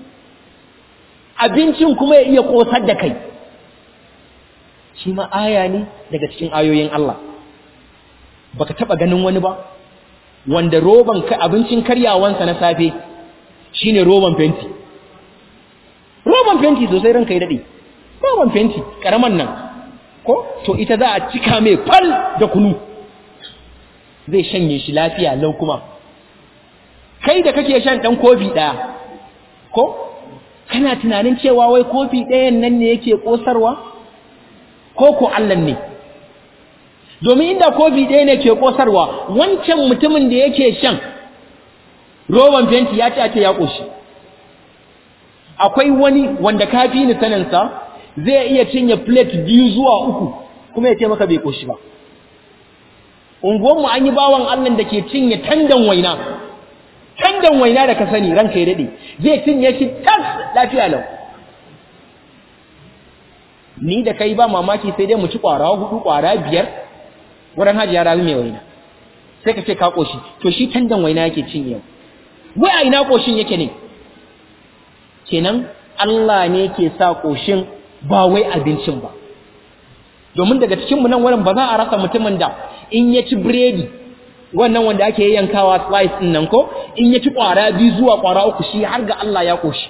abincin kuma ya iya kosar da kai shi ma aya ne daga cikin ayoyin Allah baka taba ganin wani ba wanda roban abincin karyawansa na safe shine roban fenti roban fenti sosai ranka ya dade roban fenti karaman nan ko to ita za a cika mai fal da kunu zai shanye shi lafiya lau kuma kai da kake shan dan kofi daya ko kana tunanin cewa wai kofi ɗayan nan ne yake kosarwa ko ko Allah ne domin inda kofi ɗaya ne ke ƙosarwa wancan mutumin da yake shan roban fenti ya ce ake ya ƙoshi akwai wani wanda ka fi ni saninsa zai iya cinye plate biyu zuwa uku kuma ya ce maka bai ƙoshi ba unguwanmu an yi bawan allah da ke cinye tandan waina tandan waina da ka sani ranka ya daɗe zai cinye shi tas lafiya lau ni da kai ba mamaki sai dai mu ci ƙwara hudu ƙwara biyar wurin hajiya rawi mai waina sai ka ce ka koshi to shi tandan waina yake cin yau wai a ina koshin yake ne kenan Allah ne ke sa koshin ba wai abincin ba domin daga cikin mu nan wurin ba za a rasa mutumin da in ya ci biredi wannan wanda ake yankawa slice din nan ko in ya ci kwara biyu zuwa kwara uku shi har ga Allah ya koshi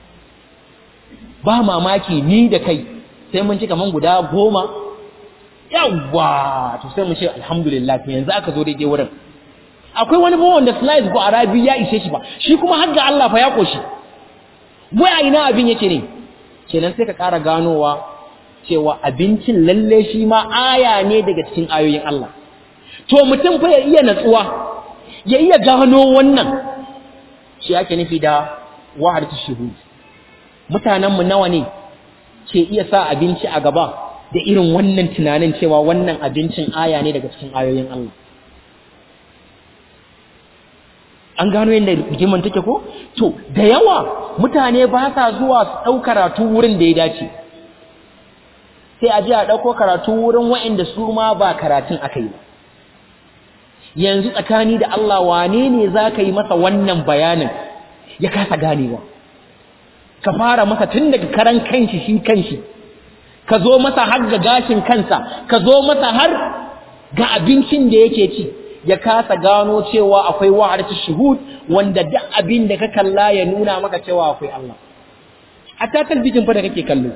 ba mamaki ni da kai sai mun ci kaman guda goma yawwa to sai mu ce alhamdulillah to yanzu aka zo daidai wurin akwai wani bawan da slice ko arabi ya ishe shi ba shi kuma har ga Allah fa ya koshi wai a ina abin yake ne kenan sai ka ƙara ganowa cewa abincin lalle shi ma aya ne daga cikin ayoyin Allah to mutum fa ya iya natsuwa ya iya gano wannan shi ake nufi da wahadatu shuhud mutanen mu nawa ne ke iya sa abinci a gaba da irin wannan tunanin cewa wannan abincin aya ne daga cikin ayoyin Allah. An gano yadda rigiman take ko? To, da yawa mutane ba sa zuwa su ɗau karatu wurin da ya dace. Sai a ji a ɗauko karatu wurin waɗanda su ma ba karatun aka yi ba. Yanzu tsakani da Allah wane ne za ka yi masa wannan bayanin ya kasa ganewa. Ka fara masa tun daga karan kanshi shi kanshi. ka zo masa har ga gashin kansa ka zo masa har ga abincin da yake ci ya kasa gano cewa akwai wa'adatu shuhud wanda duk abin da ka kalla ya nuna maka cewa akwai Allah hatta talbijin fa da kake kallo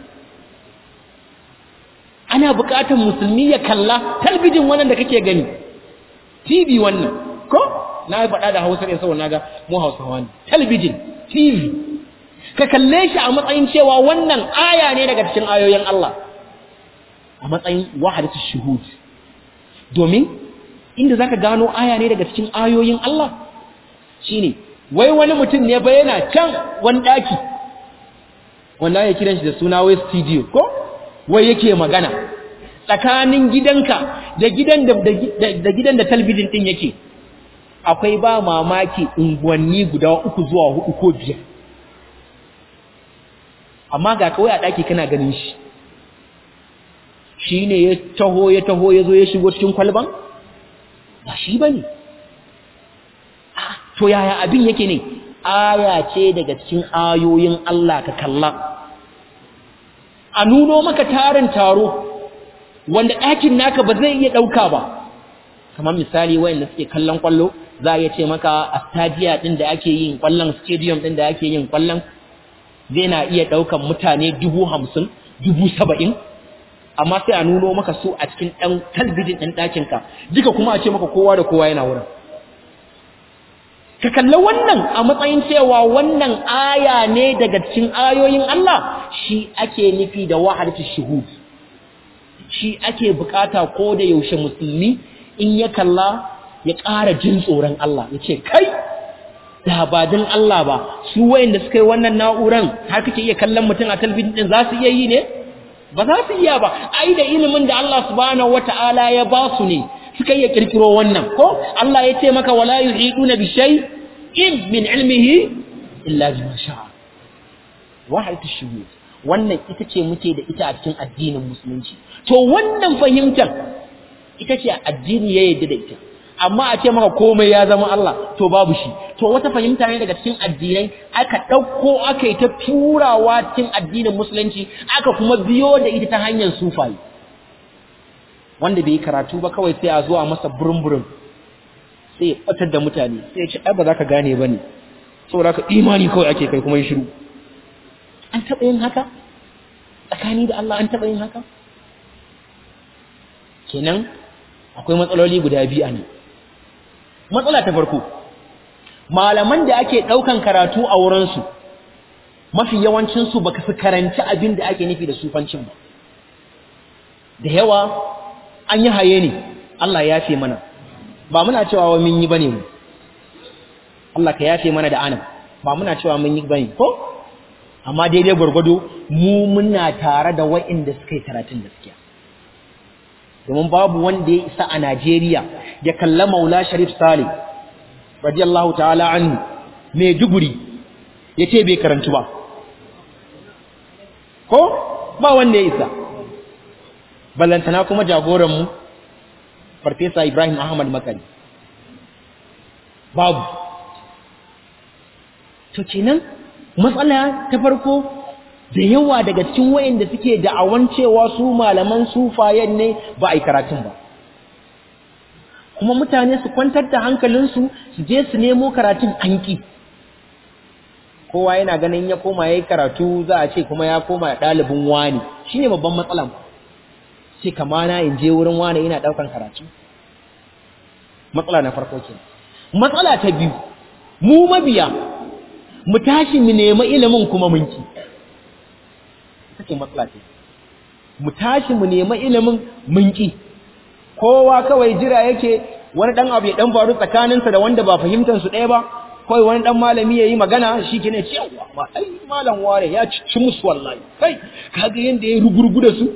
ana buƙatar musulmi ya kalla talbijin wannan da kake gani TV wannan ko na yi faɗa da Hausa ne saboda naga mu Hausawa ne talbijin TV ka kalle shi a matsayin cewa wannan aya ne daga cikin ayoyin Allah a matsayin wahadatu shuhud domin inda zaka gano aya ne daga cikin ayoyin Allah shine wai wani mutum ne ba yana can wani daki wanda ya kiran shi da suna wai studio ko wai yake magana tsakanin gidanka da gidan da da gidan da talbijin din yake akwai ba mamaki unguwanni guda uku zuwa hudu ko biyar amma ga kawai a ɗaki kana ganin shi shi ne ya taho ya taho ya zo ya shigo cikin kwalban ba shi ba ne to yaya abin yake ne aya ce daga cikin ayoyin Allah ka kalla a nuno maka tarin taro wanda ɗakin naka ba zai iya ɗauka ba kamar misali wayanda suke kallon kwallo za a iya ce maka a stadiya ɗin da ake yin kwallon stadium ɗin da ake yin kwallon zai na iya ɗaukan mutane dubu hamsin dubu saba'in amma sai a nuno maka su a cikin ɗan talbijin ɗin ɗakinka duka kuma a ce maka kowa da kowa yana wurin ka kalla wannan a matsayin cewa wannan aya ne daga cikin ayoyin Allah shi ake nufi da wahadatu shuhud shi ake bukata ko da yaushe musulmi in ya kalla ya ƙara jin tsoron Allah ya ce kai da ba din Allah ba su wayanda suka yi wannan na'uran har kake iya kallon mutum a talbijin din za su iya yi ne ba za su iya ba ai da ilimin da Allah subhanahu wata'ala ya ba su ne suka iya kirkiro wannan ko Allah ya ce maka wala yuhiduna bi shay'in min ilmihi illa bima sha'a wahayatu shuhud wannan ita ce muke da ita a cikin addinin musulunci to wannan fahimtar ita ce addini ya yarda da ita amma a ce maka komai ya zama Allah to babu shi to wata fahimta ne daga cikin addinai aka ɗauko aka yi ta turawa cikin addinin musulunci aka kuma biyo da ita ta hanyar sufayi wanda bai karatu ba kawai sai a zuwa masa burin-burin sai ya ɓatar da mutane sai ya ce ai ba za ka gane ba ne saboda ka imani kawai ake kai kuma yi shiru an taɓa yin haka tsakani da Allah an taɓa yin haka kenan akwai matsaloli guda biyu a nan matsala ta farko malaman da ake ɗaukan karatu a wurinsu mafi yawancinsu baka su karanci abin da ake nufi da sufancin ba da yawa an yi haye ne Allah ya yafe mana ba muna cewa wa mun yi bane mu Allah ka yafe mana da anan ba muna cewa mun yi bane ko amma daidai gwargwado mu muna tare da wa'inda suka yi karatun gaskiya domin babu wanda ya isa a Najeriya ya kalla Maula Sharif Salih radiyallahu ta'ala anhu mai duguri yace bai karantu ba ko ba wanda ya isa ballantana kuma jagoran mu Farfesa Ibrahim Ahmad Makari babu to kenan matsala ta farko da yawa daga cikin wayanda suke da'awan cewa su malaman sufayen ne ba a yi karatun ba kuma mutane su kwantar da hankalinsu su je su nemo karatun anki kowa yana ganin ya koma ya yi karatu za a ce kuma ya koma ɗalibin wani shi ne babban matsalan ce kamana in je wurin wani ina ɗaukan karatu matsala na farko ke matsala ta biyu mu mabiya mu tashi mu nemi ilimin kuma mun ki ita ce matsala ce mu tashi mu nemi ilimin mun ki kowa kawai jira yake wani dan abu ya dan faru tsakaninsa da wanda ba fahimtar su ɗaya ba kawai wani dan malami yayi magana shi kine ce yawa ma ai malam ware ya ci musu wallahi kai kaga yanda ya rugurgu da su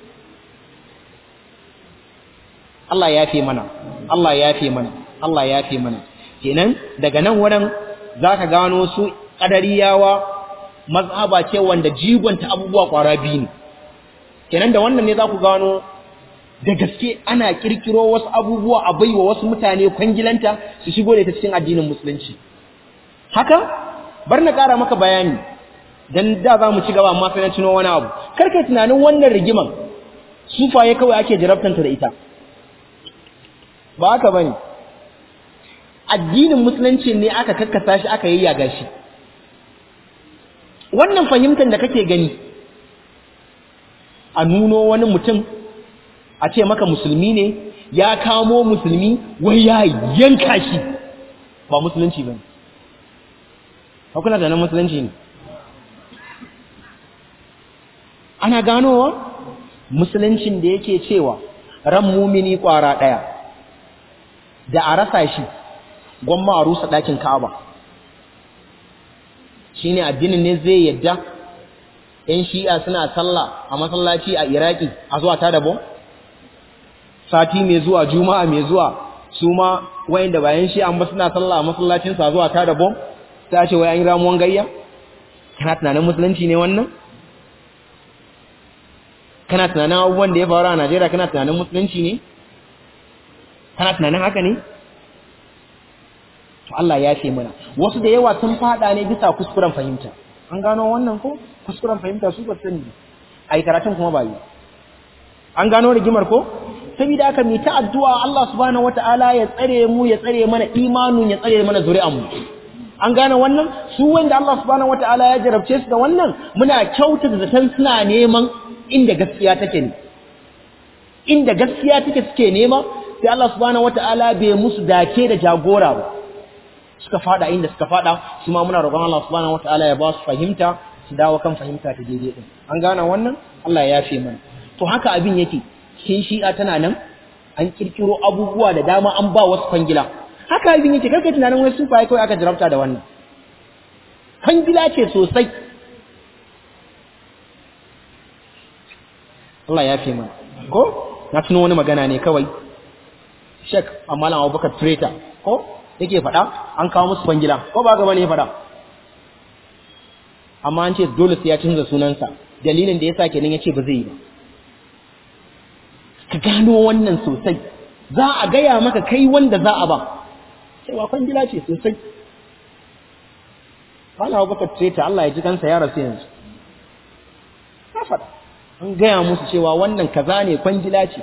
Allah ya fi mana Allah ya fi mana Allah ya fi mana kenan daga nan wurin zaka gano su qadariyawa mazhaba ce wanda jigonta abubuwa kwara biyu ne kenan da wannan ne za ku gano da gaske ana kirkiro wasu abubuwa a baiwa wasu mutane kwangilanta su shigo da ta cikin addinin musulunci haka bar na ƙara maka bayani dan da za mu ci gaba amma sai na tuno wani abu karka tunanin wannan rigiman sufaye kawai ake jarabtanta da ita ba haka bane addinin musulunci ne aka kakkasa shi aka yayyaga shi wannan fahimtar da kake gani a nuno wani mutum a ce maka musulmi ne ya kamo musulmi wai ya yanka shi ba musulunci ba ne hakuna da nan musulunci ne ana ganowa musuluncin da yake cewa ran mumini kwara ɗaya da a rasa shi gwamma a rusa ɗakin ka'aba shi ne addinin ne zai yadda ‘yan shi'a suna sallah a masallaci a iraki a zuwa ta dabo sati mai zuwa juma'a mai zuwa su ma wayanda bayan shi'a ba suna sallah a masallacinsu a zuwa ta dabo ta ce wai an yi ramuwan gayya kana tunanin musulunci ne wannan kana tunanin abubuwan da ya faru a najeriya kana tunanin musulunci ne kana tunanin haka ne to Allah ya ce mana wasu da yawa sun fada ne bisa kuskuren fahimta an gano wannan ko kuskuren fahimta su ba sani ai karatun kuma ba yi an gano rigimar ko saboda haka mu ta addu'a Allah subhanahu wataala ya tsare mu ya tsare mana imanin ya tsare mana zuri'an mu an gane wannan su wanda Allah subhanahu wataala ya jarabce su da wannan muna kyautata zaton suna neman inda gaskiya take ne inda gaskiya take suke nema sai Allah subhanahu wataala bai musu dace da jagora ba suka fada inda suka fada su ma muna roƙon Allah subhanahu wataala ya ba su fahimta su dawo kan fahimta ta daidai din an gane wannan Allah ya yafe mana to haka abin yake cikin shi'a tana nan an kirkiro abubuwa da dama an ba wasu kwangila haka abin yake karka tunanin wai sufaye kawai aka jarabta da wannan kwangila ce sosai Allah ya yafe mana ko na tuno wani magana ne kawai Sheikh Amalan Abubakar Traitor ko yake faɗa an kawo musu kwangila ko ba gaba ne faɗa amma an ce dole sai ya canza sunansa dalilin da yasa kenan yace ba zai yi ba ka gano wannan sosai za a gaya maka kai wanda za a ba cewa kwangila ce sosai Malam Abubakar Traitor Allah ya ji kansa ya rasu yanzu ka faɗa an gaya musu cewa wannan kaza ne kwangila ce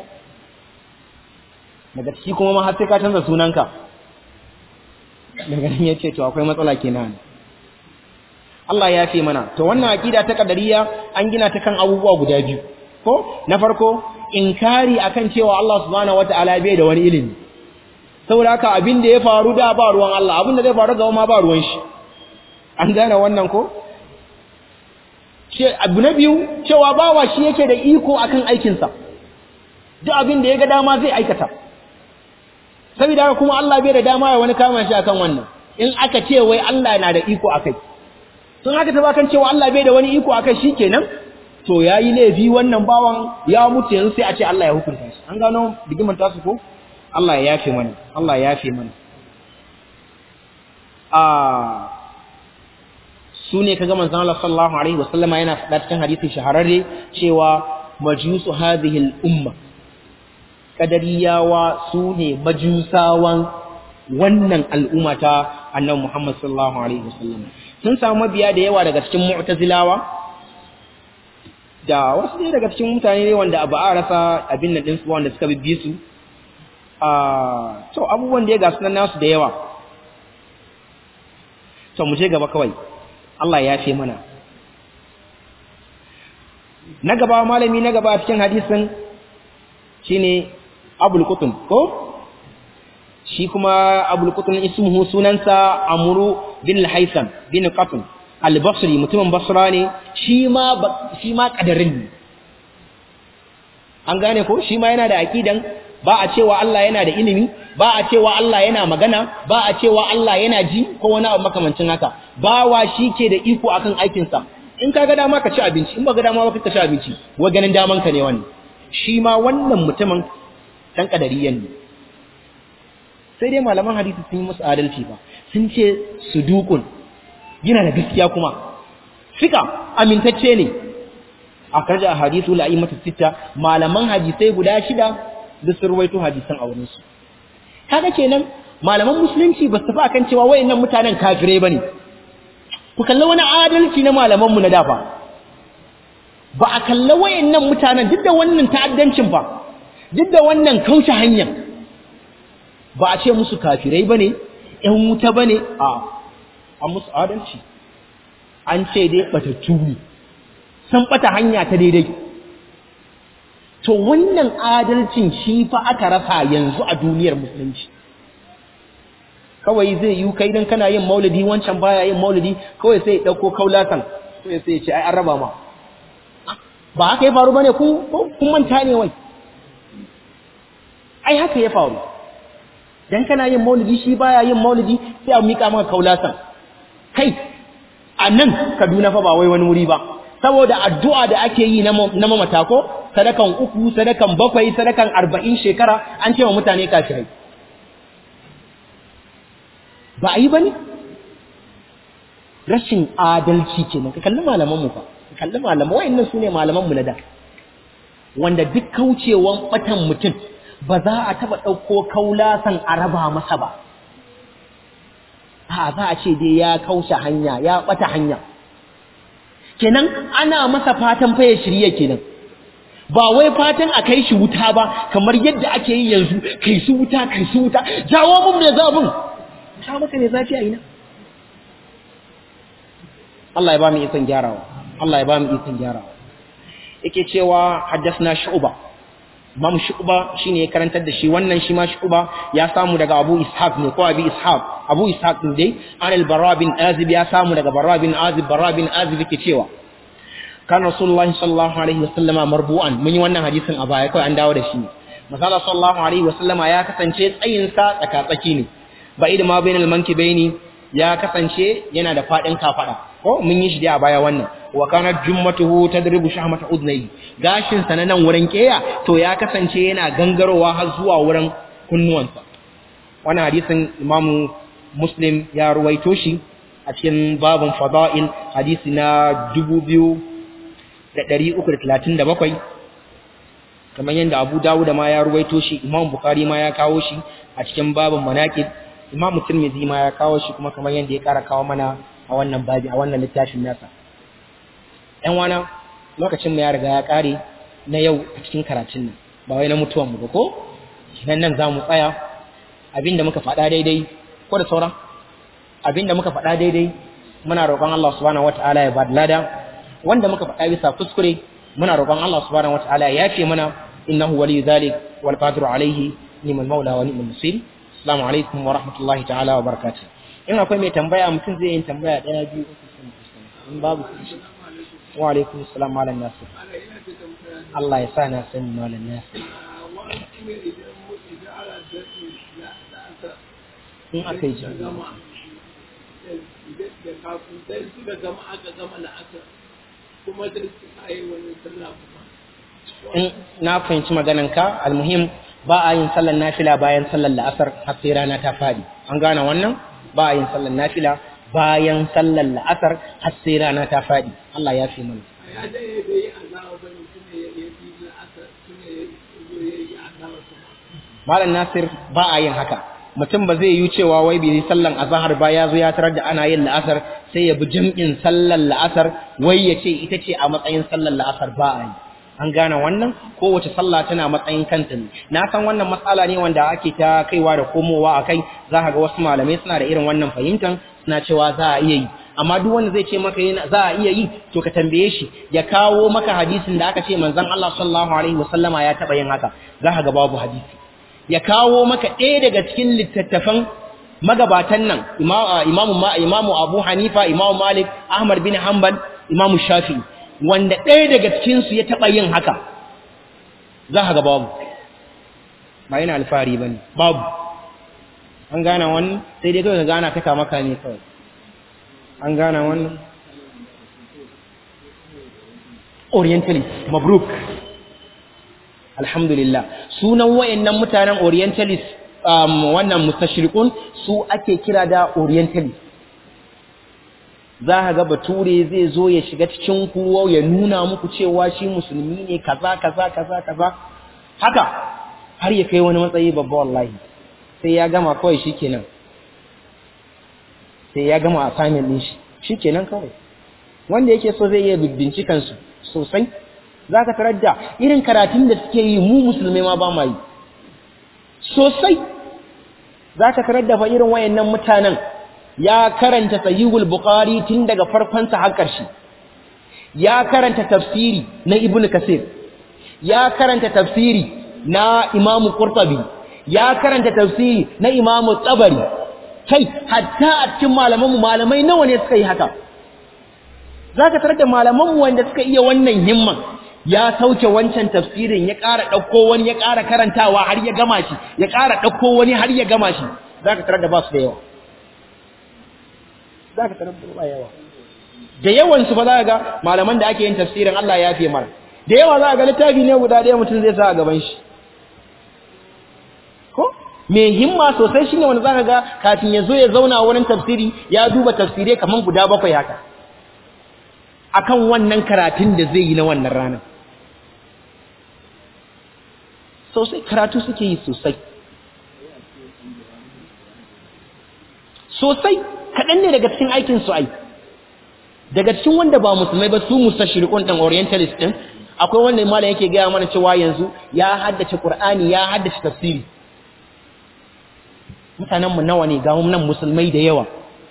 daga ciki kuma ma har sai ka canza sunanka daga nan ya ce to akwai matsala kenan Allah ya fi mana to wannan aqida ta kadariya an gina ta kan abubuwa guda biyu ko na farko inkari akan cewa Allah subhanahu wataala bai da wani ilimi saboda haka abin da ya faru da ba ruwan Allah abin da zai faru gaba ma ba ruwan shi an gane wannan ko ce abu na biyu cewa bawa shi yake da iko akan aikinsa duk abin da ya ga dama zai aikata saboda haka kuma Allah bai da dama ya wani kama shi akan wannan in aka ce wai Allah na da iko akai sun haka ta bakan cewa Allah bai da wani iko akai shikenan to yayi laifi wannan bawan ya mutu yanzu sai a ce Allah ya hukunta shi an gano digiman tasu ko Allah ya yafe mana Allah ya yafe mana a su ne kaga manzon Allah sallallahu alaihi wasallama yana faɗa cikin hadisi shahararre cewa majusu hadhihi al-umma kadariyawa su ne majusawan wannan al'umma ta annabi Muhammad sallallahu alaihi wasallam sun samu mabiya da yawa daga cikin mu'tazilawa da wasu ne daga cikin mutane ne wanda ba a rasa abin nan din su wanda suka bibbi su a to abubuwan da ya ga sunan nasu da yawa to mu je gaba kawai Allah ya yafe mana na gaba malami na gaba cikin hadisin shine Abul Qutun ko shi kuma Abul Qutun ismuhu sunansa Amru bin Al-Haytham bin Qatun Al-Basri mutumin Basra ne shi ma shi ma kadarin ne an gane ko shi ma yana da aqidan ba a cewa Allah yana da ilimi ba a cewa Allah yana magana ba a cewa Allah yana ji ko wani abu makamancin haka bawa shi ke da iko akan aikinsa in ka ga dama ka ci abinci in ba ga dama ba ka ci abinci wa ganin daman ka ne wannan shi ma wannan mutumin dan kadariyan ne sai dai malaman hadisi sun yi musu adalci ba sun ce sudukun yana da gaskiya kuma fika amintacce ne a karja hadisu la'imatu sitta malaman hadisai guda shida da sun ruwaito hadisan a wurin su kaga kenan malaman musulunci ba su tafi akan cewa wayannan mutanen kafirai bane ku kalla wani adalci na malaman mu na dafa ba a kalla wayannan mutanen duk da wannan ta'addancin fa duk da wannan kauce hanyar ba a ce musu kafirai bane ƴan wuta bane a an musu adalci an ce dai batattu ne sun bata hanya ta daidai to wannan adalcin shi fa aka rasa yanzu a duniyar musulunci kawai zai yi kai dan kana yin maulidi wancan baya yin maulidi kawai sai ya dauko kaulatan sai sai ya ce ai an raba ma ba haka ya faru bane ku kun manta ne wai ai haka ya faru dan kana yin maulidi shi baya yin maulidi sai a mika maka kaulatan kai a nan Kaduna fa ba wai wani wuri ba saboda addu'a da ake yi na mamata ko sadakan uku sadakan bakwai sadakan arba'in shekara an ce wa mutane kafirai ba a yi ba ne rashin adalci ke nan ka kalli malamanmu fa ka kalli malaman wa'annan su ne malamanmu na da wanda duk kaucewan batan mutum ba za a taba ɗauko kaulasan a raba masa ba a za a ce dai ya kaushe hanya ya ɓata hanya kenan ana masa fatan fa ya shirye kenan ba wai fatan a kai shi wuta ba kamar yadda ake yi yanzu kai su wuta kai su wuta jawo mun me zabun ta maka ne zafi a ina Allah ya ba mu ikon gyarawa Allah ya ba mu ikon gyarawa yake cewa haddathna shu'ba Imam Shu'ba shine ya karantar da shi wannan shi ma Shu'ba ya samu daga Abu Ishaq ne ko Abi Ishaq Abu Ishaq din dai an al-Barra bin Azib ya samu daga Barra bin Azib Barra bin Azib yake cewa kan Rasulullahi sallallahu alaihi wasallama marbu'an mun yi wannan hadisin a baya kai an dawo da shi Masala sallallahu alaihi wasallama ya kasance tsayin sa tsaka-tsaki ne ba idan ma bainal mankibaini ya kasance yana da fadin kafada ko mun yi shi dai a baya wannan wa kanat jummatuhu tadribu shahmata udnayhi gashin sa nan wurin keya to ya kasance yana gangarowa har zuwa wurin kunnuwansa wannan hadisin imamu muslim ya ruwaito shi a cikin babun fada'il hadisi na 2337 kamar yadda abu dawuda ma ya ruwaito shi imam bukhari ma ya kawo shi a cikin babun manaqib imam tirmidhi ma ya kawo shi kuma kamar yadda ya kara kawo mana a wannan babi a wannan littafin nasa ‘yan wana lokacin mu ya riga ya ƙare na yau a cikin karatun nan ba wai na mutuwan mu ba ko nan nan za mu tsaya abinda muka faɗa daidai ko da sauran abinda muka faɗa daidai muna roƙon Allah subhanahu wata'ala ya bada lada wanda muka faɗa bisa kuskure muna roƙon Allah subhanahu wata'ala ya yafe mana innahu waliyyu zalik wal qadiru alayhi ni'mal maula wa ni'mal nasir assalamu alaikum wa rahmatullahi ta'ala wa barakatuh in akwai mai tambaya mutum zai yin tambaya ɗaya biyu uku in babu wa alaikum salam malam nasir Allah ya sa na sani malam nasir in aka yi da jami'i gama da da kafin sai suka gama aka gama la'asar kuma da suka yi wani sallah kuma in na fahimci maganarka almuhim ba a yin sallar nafila bayan sallar la'asar har sai rana ta fadi an gane wannan ba a yin sallar nafila bayan sallar la'asar har sai rana ta fadi Allah ya fi mana a ya da ya bai yi azawa ba ne tuna ya yi la'asar tuna ya zo ya yi azawa kuma malam nasir ba a yin haka mutum ba zai yi cewa wai bai yi sallan azhar ba ya zo ya tarar da ana yin la'asar sai ya bi jam'in sallar la'asar wai ya ce ita ce a matsayin sallar la'asar ba a yi an gane wannan kowace sallah tana matsayin kanta ne na san wannan matsala ne wanda ake ta kaiwa da komowa a kai za ka ga wasu malamai suna da irin wannan fahimtar suna cewa za a iya yi amma duk wanda zai ce maka yana za a iya yi to ka tambaye shi ya kawo maka hadisin da aka ce manzon Allah sallallahu alaihi wasallama ya taba yin haka za ka ga babu hadisi ya kawo maka ɗaya daga cikin littattafan magabatan nan imamu imamu Abu Hanifa imamu Malik Ahmad bin Hanbal imamu Shafi'i wanda ɗaya daga cikin su ya taba yin haka za ka ga babu ba yana alfahari bane babu an gane wannan sai dai kawai ka gana ta maka ne kawai an gane wannan orientalist mabruk alhamdulillah sunan wayannan mutanen orientalist um, wannan mustashriqun su ake kira da orientalist za ka ga bature zai zo ya shiga cikin ku ya nuna muku cewa shi musulmi ne kaza kaza kaza kaza haka har ya kai wani matsayi babba wallahi sai ya gama kawai shikenan sai ya gama assignment din shi shikenan kawai wanda yake so zai iya bincikan su sosai zaka tarar da irin karatun da suke yi mu musulmai ma ba ma yi sosai zaka tarar da fa irin wayannan mutanen ya karanta sahihul bukhari tun daga farkon sa har ƙarshe ya karanta tafsiri na ibnu kasir ya karanta tafsiri na imamu qurtubi ya karanta tafsiri na imamu tsabari kai hatta a cikin malamanmu malamai nawa ne suka yi haka za ka tarar da malamanmu wanda suka iya wannan himman ya sauke wancan tafsirin ya ƙara ɗauko wani ya ƙara karantawa har ya gama shi ya ƙara ɗauko wani har ya gama shi za ka tarar da ba su da yawa za ka tarar da ba yawa da yawansu ba za ka ga malaman da ake yin tafsirin Allah ya fiye mara da yawa za ka ga littafi ne guda ɗaya mutum zai sa a gaban shi ko mai himma sosai shine wanda zaka ga kafin ya zo ya zauna wurin tafsiri ya duba tafsire kaman guda bakwai haka akan wannan karatun da zai yi na wannan ranar sosai karatu suke yi sosai sosai kaɗan ne daga cikin aikin su ai daga cikin wanda ba musulmai ba su mustashriqun ɗin orientalist ɗin akwai wanda malam yake gaya mana cewa yanzu ya haddace qur'ani ya haddace tafsiri mutanenmu nawa ne ga nan musulmai da yawa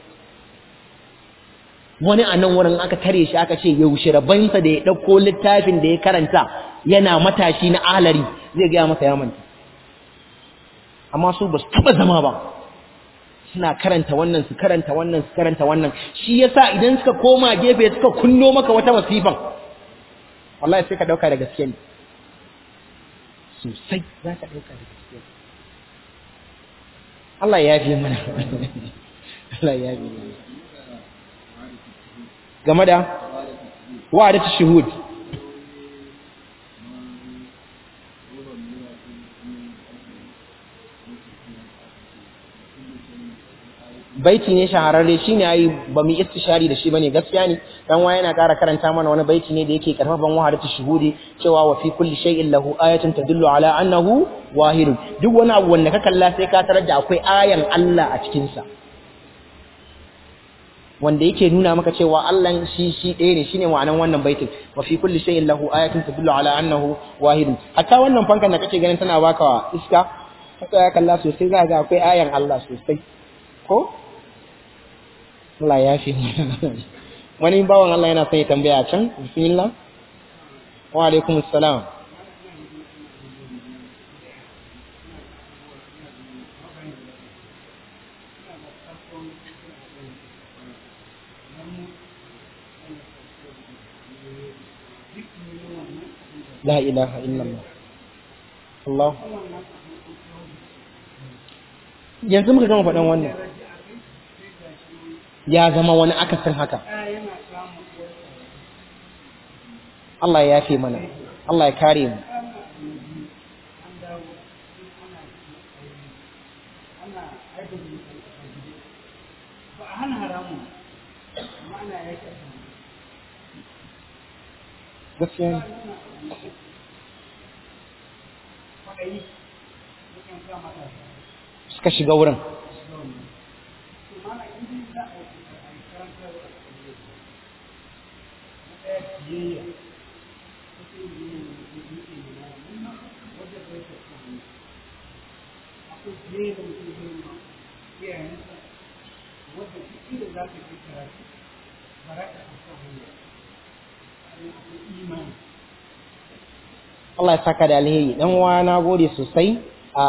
wani a nan wurin aka tare shi aka ce yaushe rabansa da ya ɗauko littafin da ya karanta yana matashi na alari zai gaya masa ya manta amma su ba su taɓa zama ba suna karanta wannan su karanta wannan su karanta wannan shi yasa idan suka koma gefe suka kunno maka wata masifan wallahi sai ka ɗauka da gaske ne sosai za ka ɗauka da gaske ne Allah ya fi mana Allah ya fi mana game da wa'adatu shuhud baiti ne shahararre shine ai ba mu istishari da shi bane gaskiya ne dan wa yana ƙara karanta mana wani baiti ne da yake karfafan wahadatu shuhudi cewa wa fi kulli shay'in lahu ayatun tadullu ala annahu wahid duk wani abu wanda ka kalla sai ka tarar da akwai ayan Allah a cikin sa wanda yake nuna maka cewa Allah shi shi ɗaya ne shine ma'anan wannan baitin wa fi kulli shay'in lahu ayatun tadullu ala annahu wahid hatta wannan fankan da kake ganin tana baka iska haka ya kalla sosai za ga akwai ayan Allah sosai ko Allah ya fi wani bawan Allah yana son ya tambaya can bismillah wa alaikum assalam la ilaha illallah Allah yanzu muka gama faɗan wannan ya zama wani akasin haka Allah ya yafe mana Allah ya kare mu gaskiya ne suka shiga wurin Allah ya saka da alheri dan uwa na gode sosai a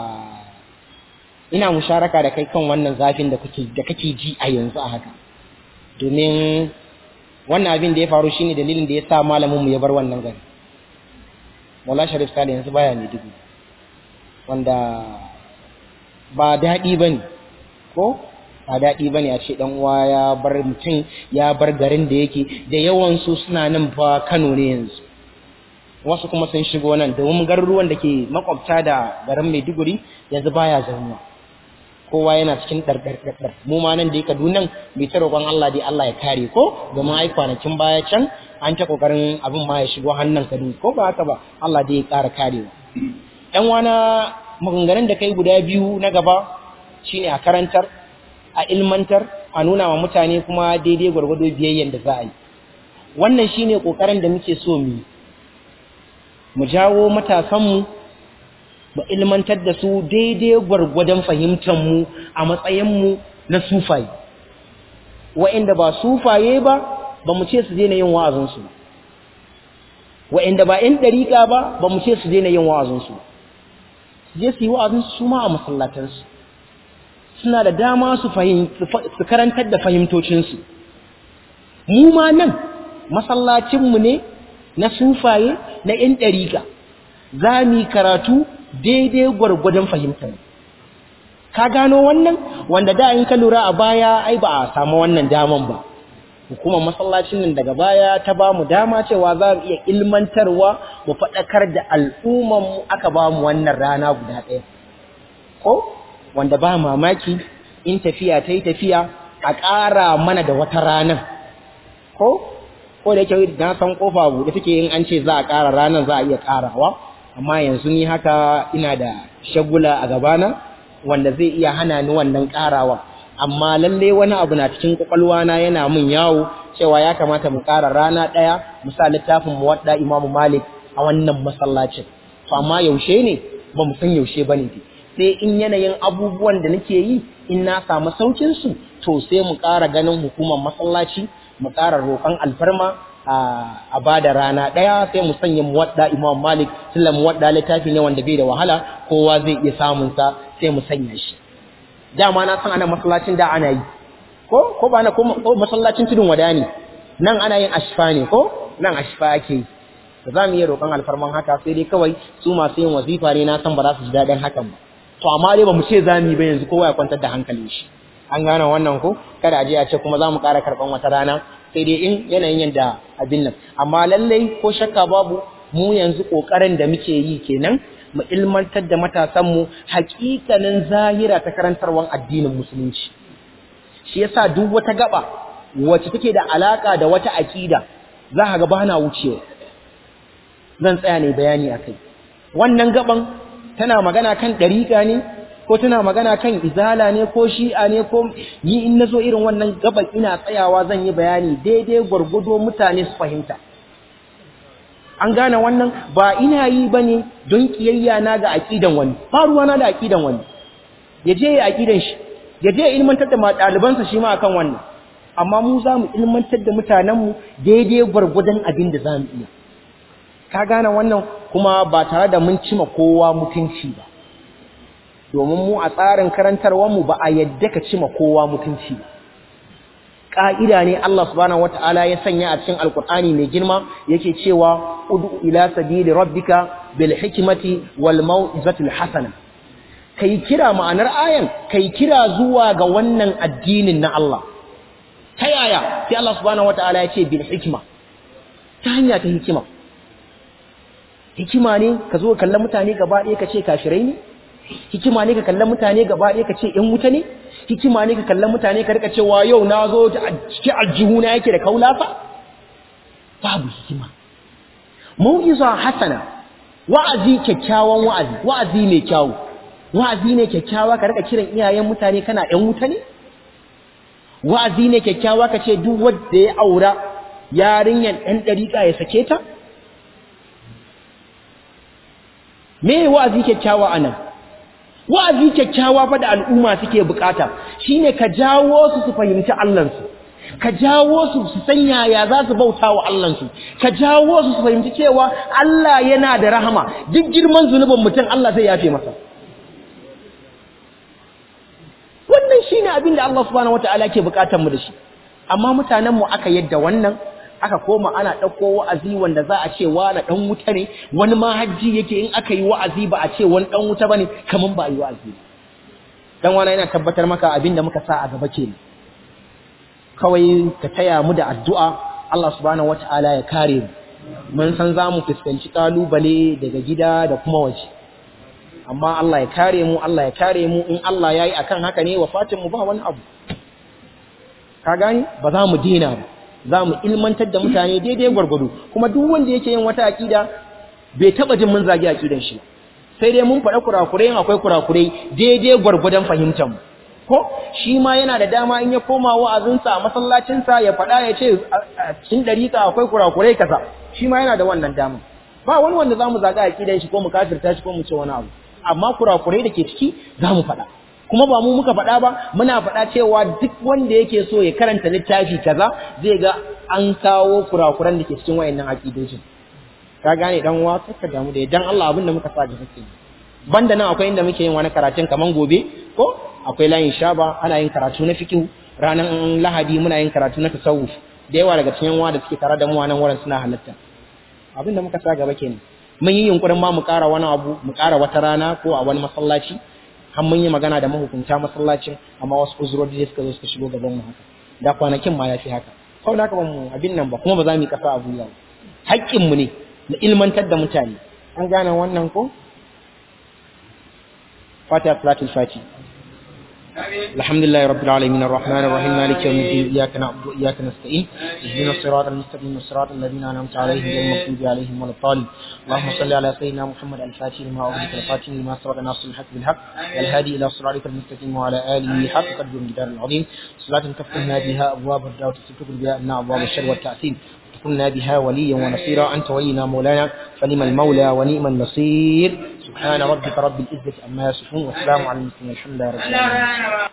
ina musharaka da kai kan wannan zafin da kake da kake ji a yanzu a haka domin wannan abin da ya faru shine dalilin da ya sa malamin mu ya bar wannan gari Maula Sharif Sale yanzu baya ne dubu wanda ba daɗi bane ko ba daɗi bane a ce dan uwa ya bar mutum ya bar garin da yake da yawan su suna nan fa Kano ne yanzu wasu kuma sun shigo nan domin garuruwan da ke makwabta da garin Maiduguri yanzu baya zaunuwa kowa yana cikin ɗarɗarɗarɗar mu ma nan da ya Kaduna bai ta roƙon Allah dai Allah ya kare ko domin ai kwanakin baya can an ta kokarin abin ma ya shigo hannun Kaduna ko ba haka ba Allah dai ya ƙara karewa ɗan wana maganganun da kai guda biyu na gaba shine a karantar a ilmantar a nuna wa mutane kuma daidai gwargwado biyayyen da za a yi wannan shine kokarin da muke so mu yi mu jawo matasanmu mu ilmantar da su daidai gwargwadon fahimtanmu a matsayinmu na sufaye wa'inda ba sufaye ba ba mu ce su daina yin wa'azinsu ba wa'inda ba ‘yan ɗariƙa ba ba mu ce su daina yin wa'azinsu su je su yi wa'azinsu su ma a masallatansu suna da dama su karantar da fahimtocinsu mu ma nan masallacinmu ne na sufaye na ‘yan ɗariƙa za mu yi karatu daidai gwargwadon fahimtar ka gano wannan wanda da in ka lura a baya ai ba a samu wannan daman ba hukumar masallacin nan daga baya ta ba mu dama cewa za mu iya ilmantarwa mu faɗakar da al'umman mu aka ba mu wannan rana guda ɗaya ko wanda ba mamaki in tafiya ta yi tafiya a ƙara mana da wata ranar ko ko da yake na san kofa buɗe take in an ce za a ƙara ranar za a iya ƙarawa amma yanzu ni haka ina da shagula a gabana wanda zai iya hana ni wannan ƙarawa amma lalle wani abu na cikin kwakwalwa na yana min yawo cewa ya kamata mu ƙara rana ɗaya mu sa littafin mu wadda Imam Malik a wannan masallacin to amma yaushe ne ba mu san yaushe bane sai in yanayin abubuwan da nake yi in na samu saukin su to sai mu ƙara ganin hukumar masallaci mu ƙara roƙon alfarma a ba da rana ɗaya sai mu sanya muwadda imam malik tunda muwadda littafi ne wanda bai da wahala kowa zai iya samun sa sai mu sanya shi dama na san ana masallacin da ana yi ko ko ba na ko masallacin tudun wada ne nan ana yin ashfa ne ko nan ashfa ake yi da za mu iya roƙon alfarman haka sai dai kawai su masu yin wazifa ne na san ba za su ji daɗin hakan ba to amma dai ba mu ce za mu yi ba yanzu kowa ya kwantar da hankalin shi an gane wannan ko kada a je a ce kuma za mu ƙara karɓan wata rana sai dai in yanayin yadda abin nan amma lallai ko shakka babu mu yanzu ƙoƙarin da muke yi kenan mu ilmantar da matasanmu hakikanin zahira ta karantarwar addinin musulunci shi yasa duk wata gaba wacce take da alaka da wata aƙida za ka ga bana wucewa zan tsaya ne bayani akai wannan gaban tana magana kan ɗariƙa ne ko tana magana kan izala ne ko shi'a ne ko ni in nazo irin wannan gaban ina tsayawa zan yi bayani daidai gwargwado mutane su fahimta an gane wannan ba ina yi bane don kiyayya na ga aqidan wani ba ruwa na da aqidan wani ya je ya aqidan shi ya je ilmantar da ɗalibansa shi ma akan wannan amma mu za mu ilmantar da mutanenmu daidai gwargwadon abin da za mu iya ka gane wannan kuma ba tare da mun cima kowa mutunci ba domin mu a tsarin karantarwarmu ba a yadda ka cima kowa mutunci ba ƙa'ida ne Allah subhanahu wata'ala ya sanya a cikin alkur'ani mai girma yake cewa udu ila sabili rabbika bil hikmati wal mau'izatil hasana kai kira ma'anar ayan kai kira zuwa ga wannan addinin na Allah ta yaya sai Allah subhanahu wataala ya ce bil hikma ta hanya ta hikima hikima ne ka zo kallon mutane gaba ɗaya ka ce kafirai ne hikima ne ka kallon mutane gaba ɗaya ka ce ‘yan wuta ne hikima ne ka kallon mutane ka rika cewa yau na zo cikin aljihuna yake da kaulafa babu hikima mau'iza hasana wa'azi kyakkyawan wa'azi wa'azi mai kyawu wa'azi ne kyakkyawa ka rika kiran iyayen mutane kana ‘yan wuta ne wa'azi ne kyakkyawa ka ce duk wanda ya aura yarinyar ɗan ɗariƙa ya sake ta me wa'azi kyakkyawa anan wa'azi kyakkyawa fa da al'umma suke bukata shine ka jawo su su fahimci Allahnsu ka jawo su su san yaya za su bauta wa Allahnsu ka jawo su su fahimci cewa Allah yana da rahama duk girman zunubin mutum Allah zai yafe masa wannan shine abin da Allah subhanahu wataala ke bukatar mu da shi amma mutanen mu aka yadda wannan aka koma ana ɗauko wa'azi wanda za a ce wani ɗan wuta ne wani ma hajji yake in aka yi wa'azi ba a ce wani ɗan wuta ba ne kamar ba a yi wa'azi dan wani yana tabbatar maka abin da muka sa a gaba ke kawai ka taya mu da addu'a Allah subhanahu wata'ala ya kare mu mun san za mu fuskanci ƙalubale daga gida da kuma waje amma Allah ya kare mu Allah ya kare mu in Allah ya yi akan haka ne wafatin mu ba wani abu ka gani ba za mu dina ba za mu ilmantar da mutane daidai gwargwado kuma duk wanda yake yin wata aƙida bai taɓa jin mun zagi aƙidan shi sai dai mun faɗa kurakurai in akwai kurakurai daidai gwargwadon fahimtar mu ko shi ma yana da dama in ya koma wa'azinsa a masallacinsa ya faɗa ya ce a cikin ɗariƙa akwai kurakurai kaza shi ma yana da wannan dama ba wani wanda za mu zaga aƙidan shi ko mu kafirta shi ko mu ce wani abu amma kurakurai da ke ciki za mu faɗa kuma ba mu muka faɗa ba muna faɗa cewa duk wanda yake so ya karanta littafi kaza zai ga an kawo kurakuran da ke cikin wayannan aqidojin ka gane dan uwa ka damu da dan Allah abin da muka sa gaba kenan banda nan akwai inda muke yin wani karatun kaman gobe ko akwai layin shaba ana yin karatu na fiqh ranar lahadi muna yin karatu na tasawuf da yawa daga cikin wa da suke tare da mu a nan wurin suna halatta abin da muka sa gaba kenan mun yi yunkurin ma mu ƙara wani abu mu ƙara wata rana ko a wani masallaci har mun yi magana da mahukunta masallacin amma wasu uzurori da suka zo suka shigo gaban mu haka da kwanakin ma ya fi haka kawai da haka ba mu abin nan ba kuma ba za mu yi kasa a buya ba haƙƙin mu ne na ilmantar da mutane an gane wannan ko fatiha salatul fati الحمد لله رب العالمين الرحمن الرحيم مالك يوم الدين اياك نعبد واياك نستعين اهدنا الصراط المستقيم صراط الذين انعمت عليهم غير المغضوب عليهم ولا الضالين اللهم صل على سيدنا محمد الفاتح لما اغلق الفاتح لما سبق ناصر الحق بالحق الهادي الى صراطك المستقيم وعلى اله حق قدر الجدار العظيم صلاة تفتحنا بها ابواب الدعوة وتستر بها ان ابواب الشر والتاثير كنا بها وليا ونصيرا أنت ولينا مولانا فنعم المولى ونعم النصير سبحان ربك رب العزة عما يصفون والسلام على المسلمين الحمد لله رب العالمين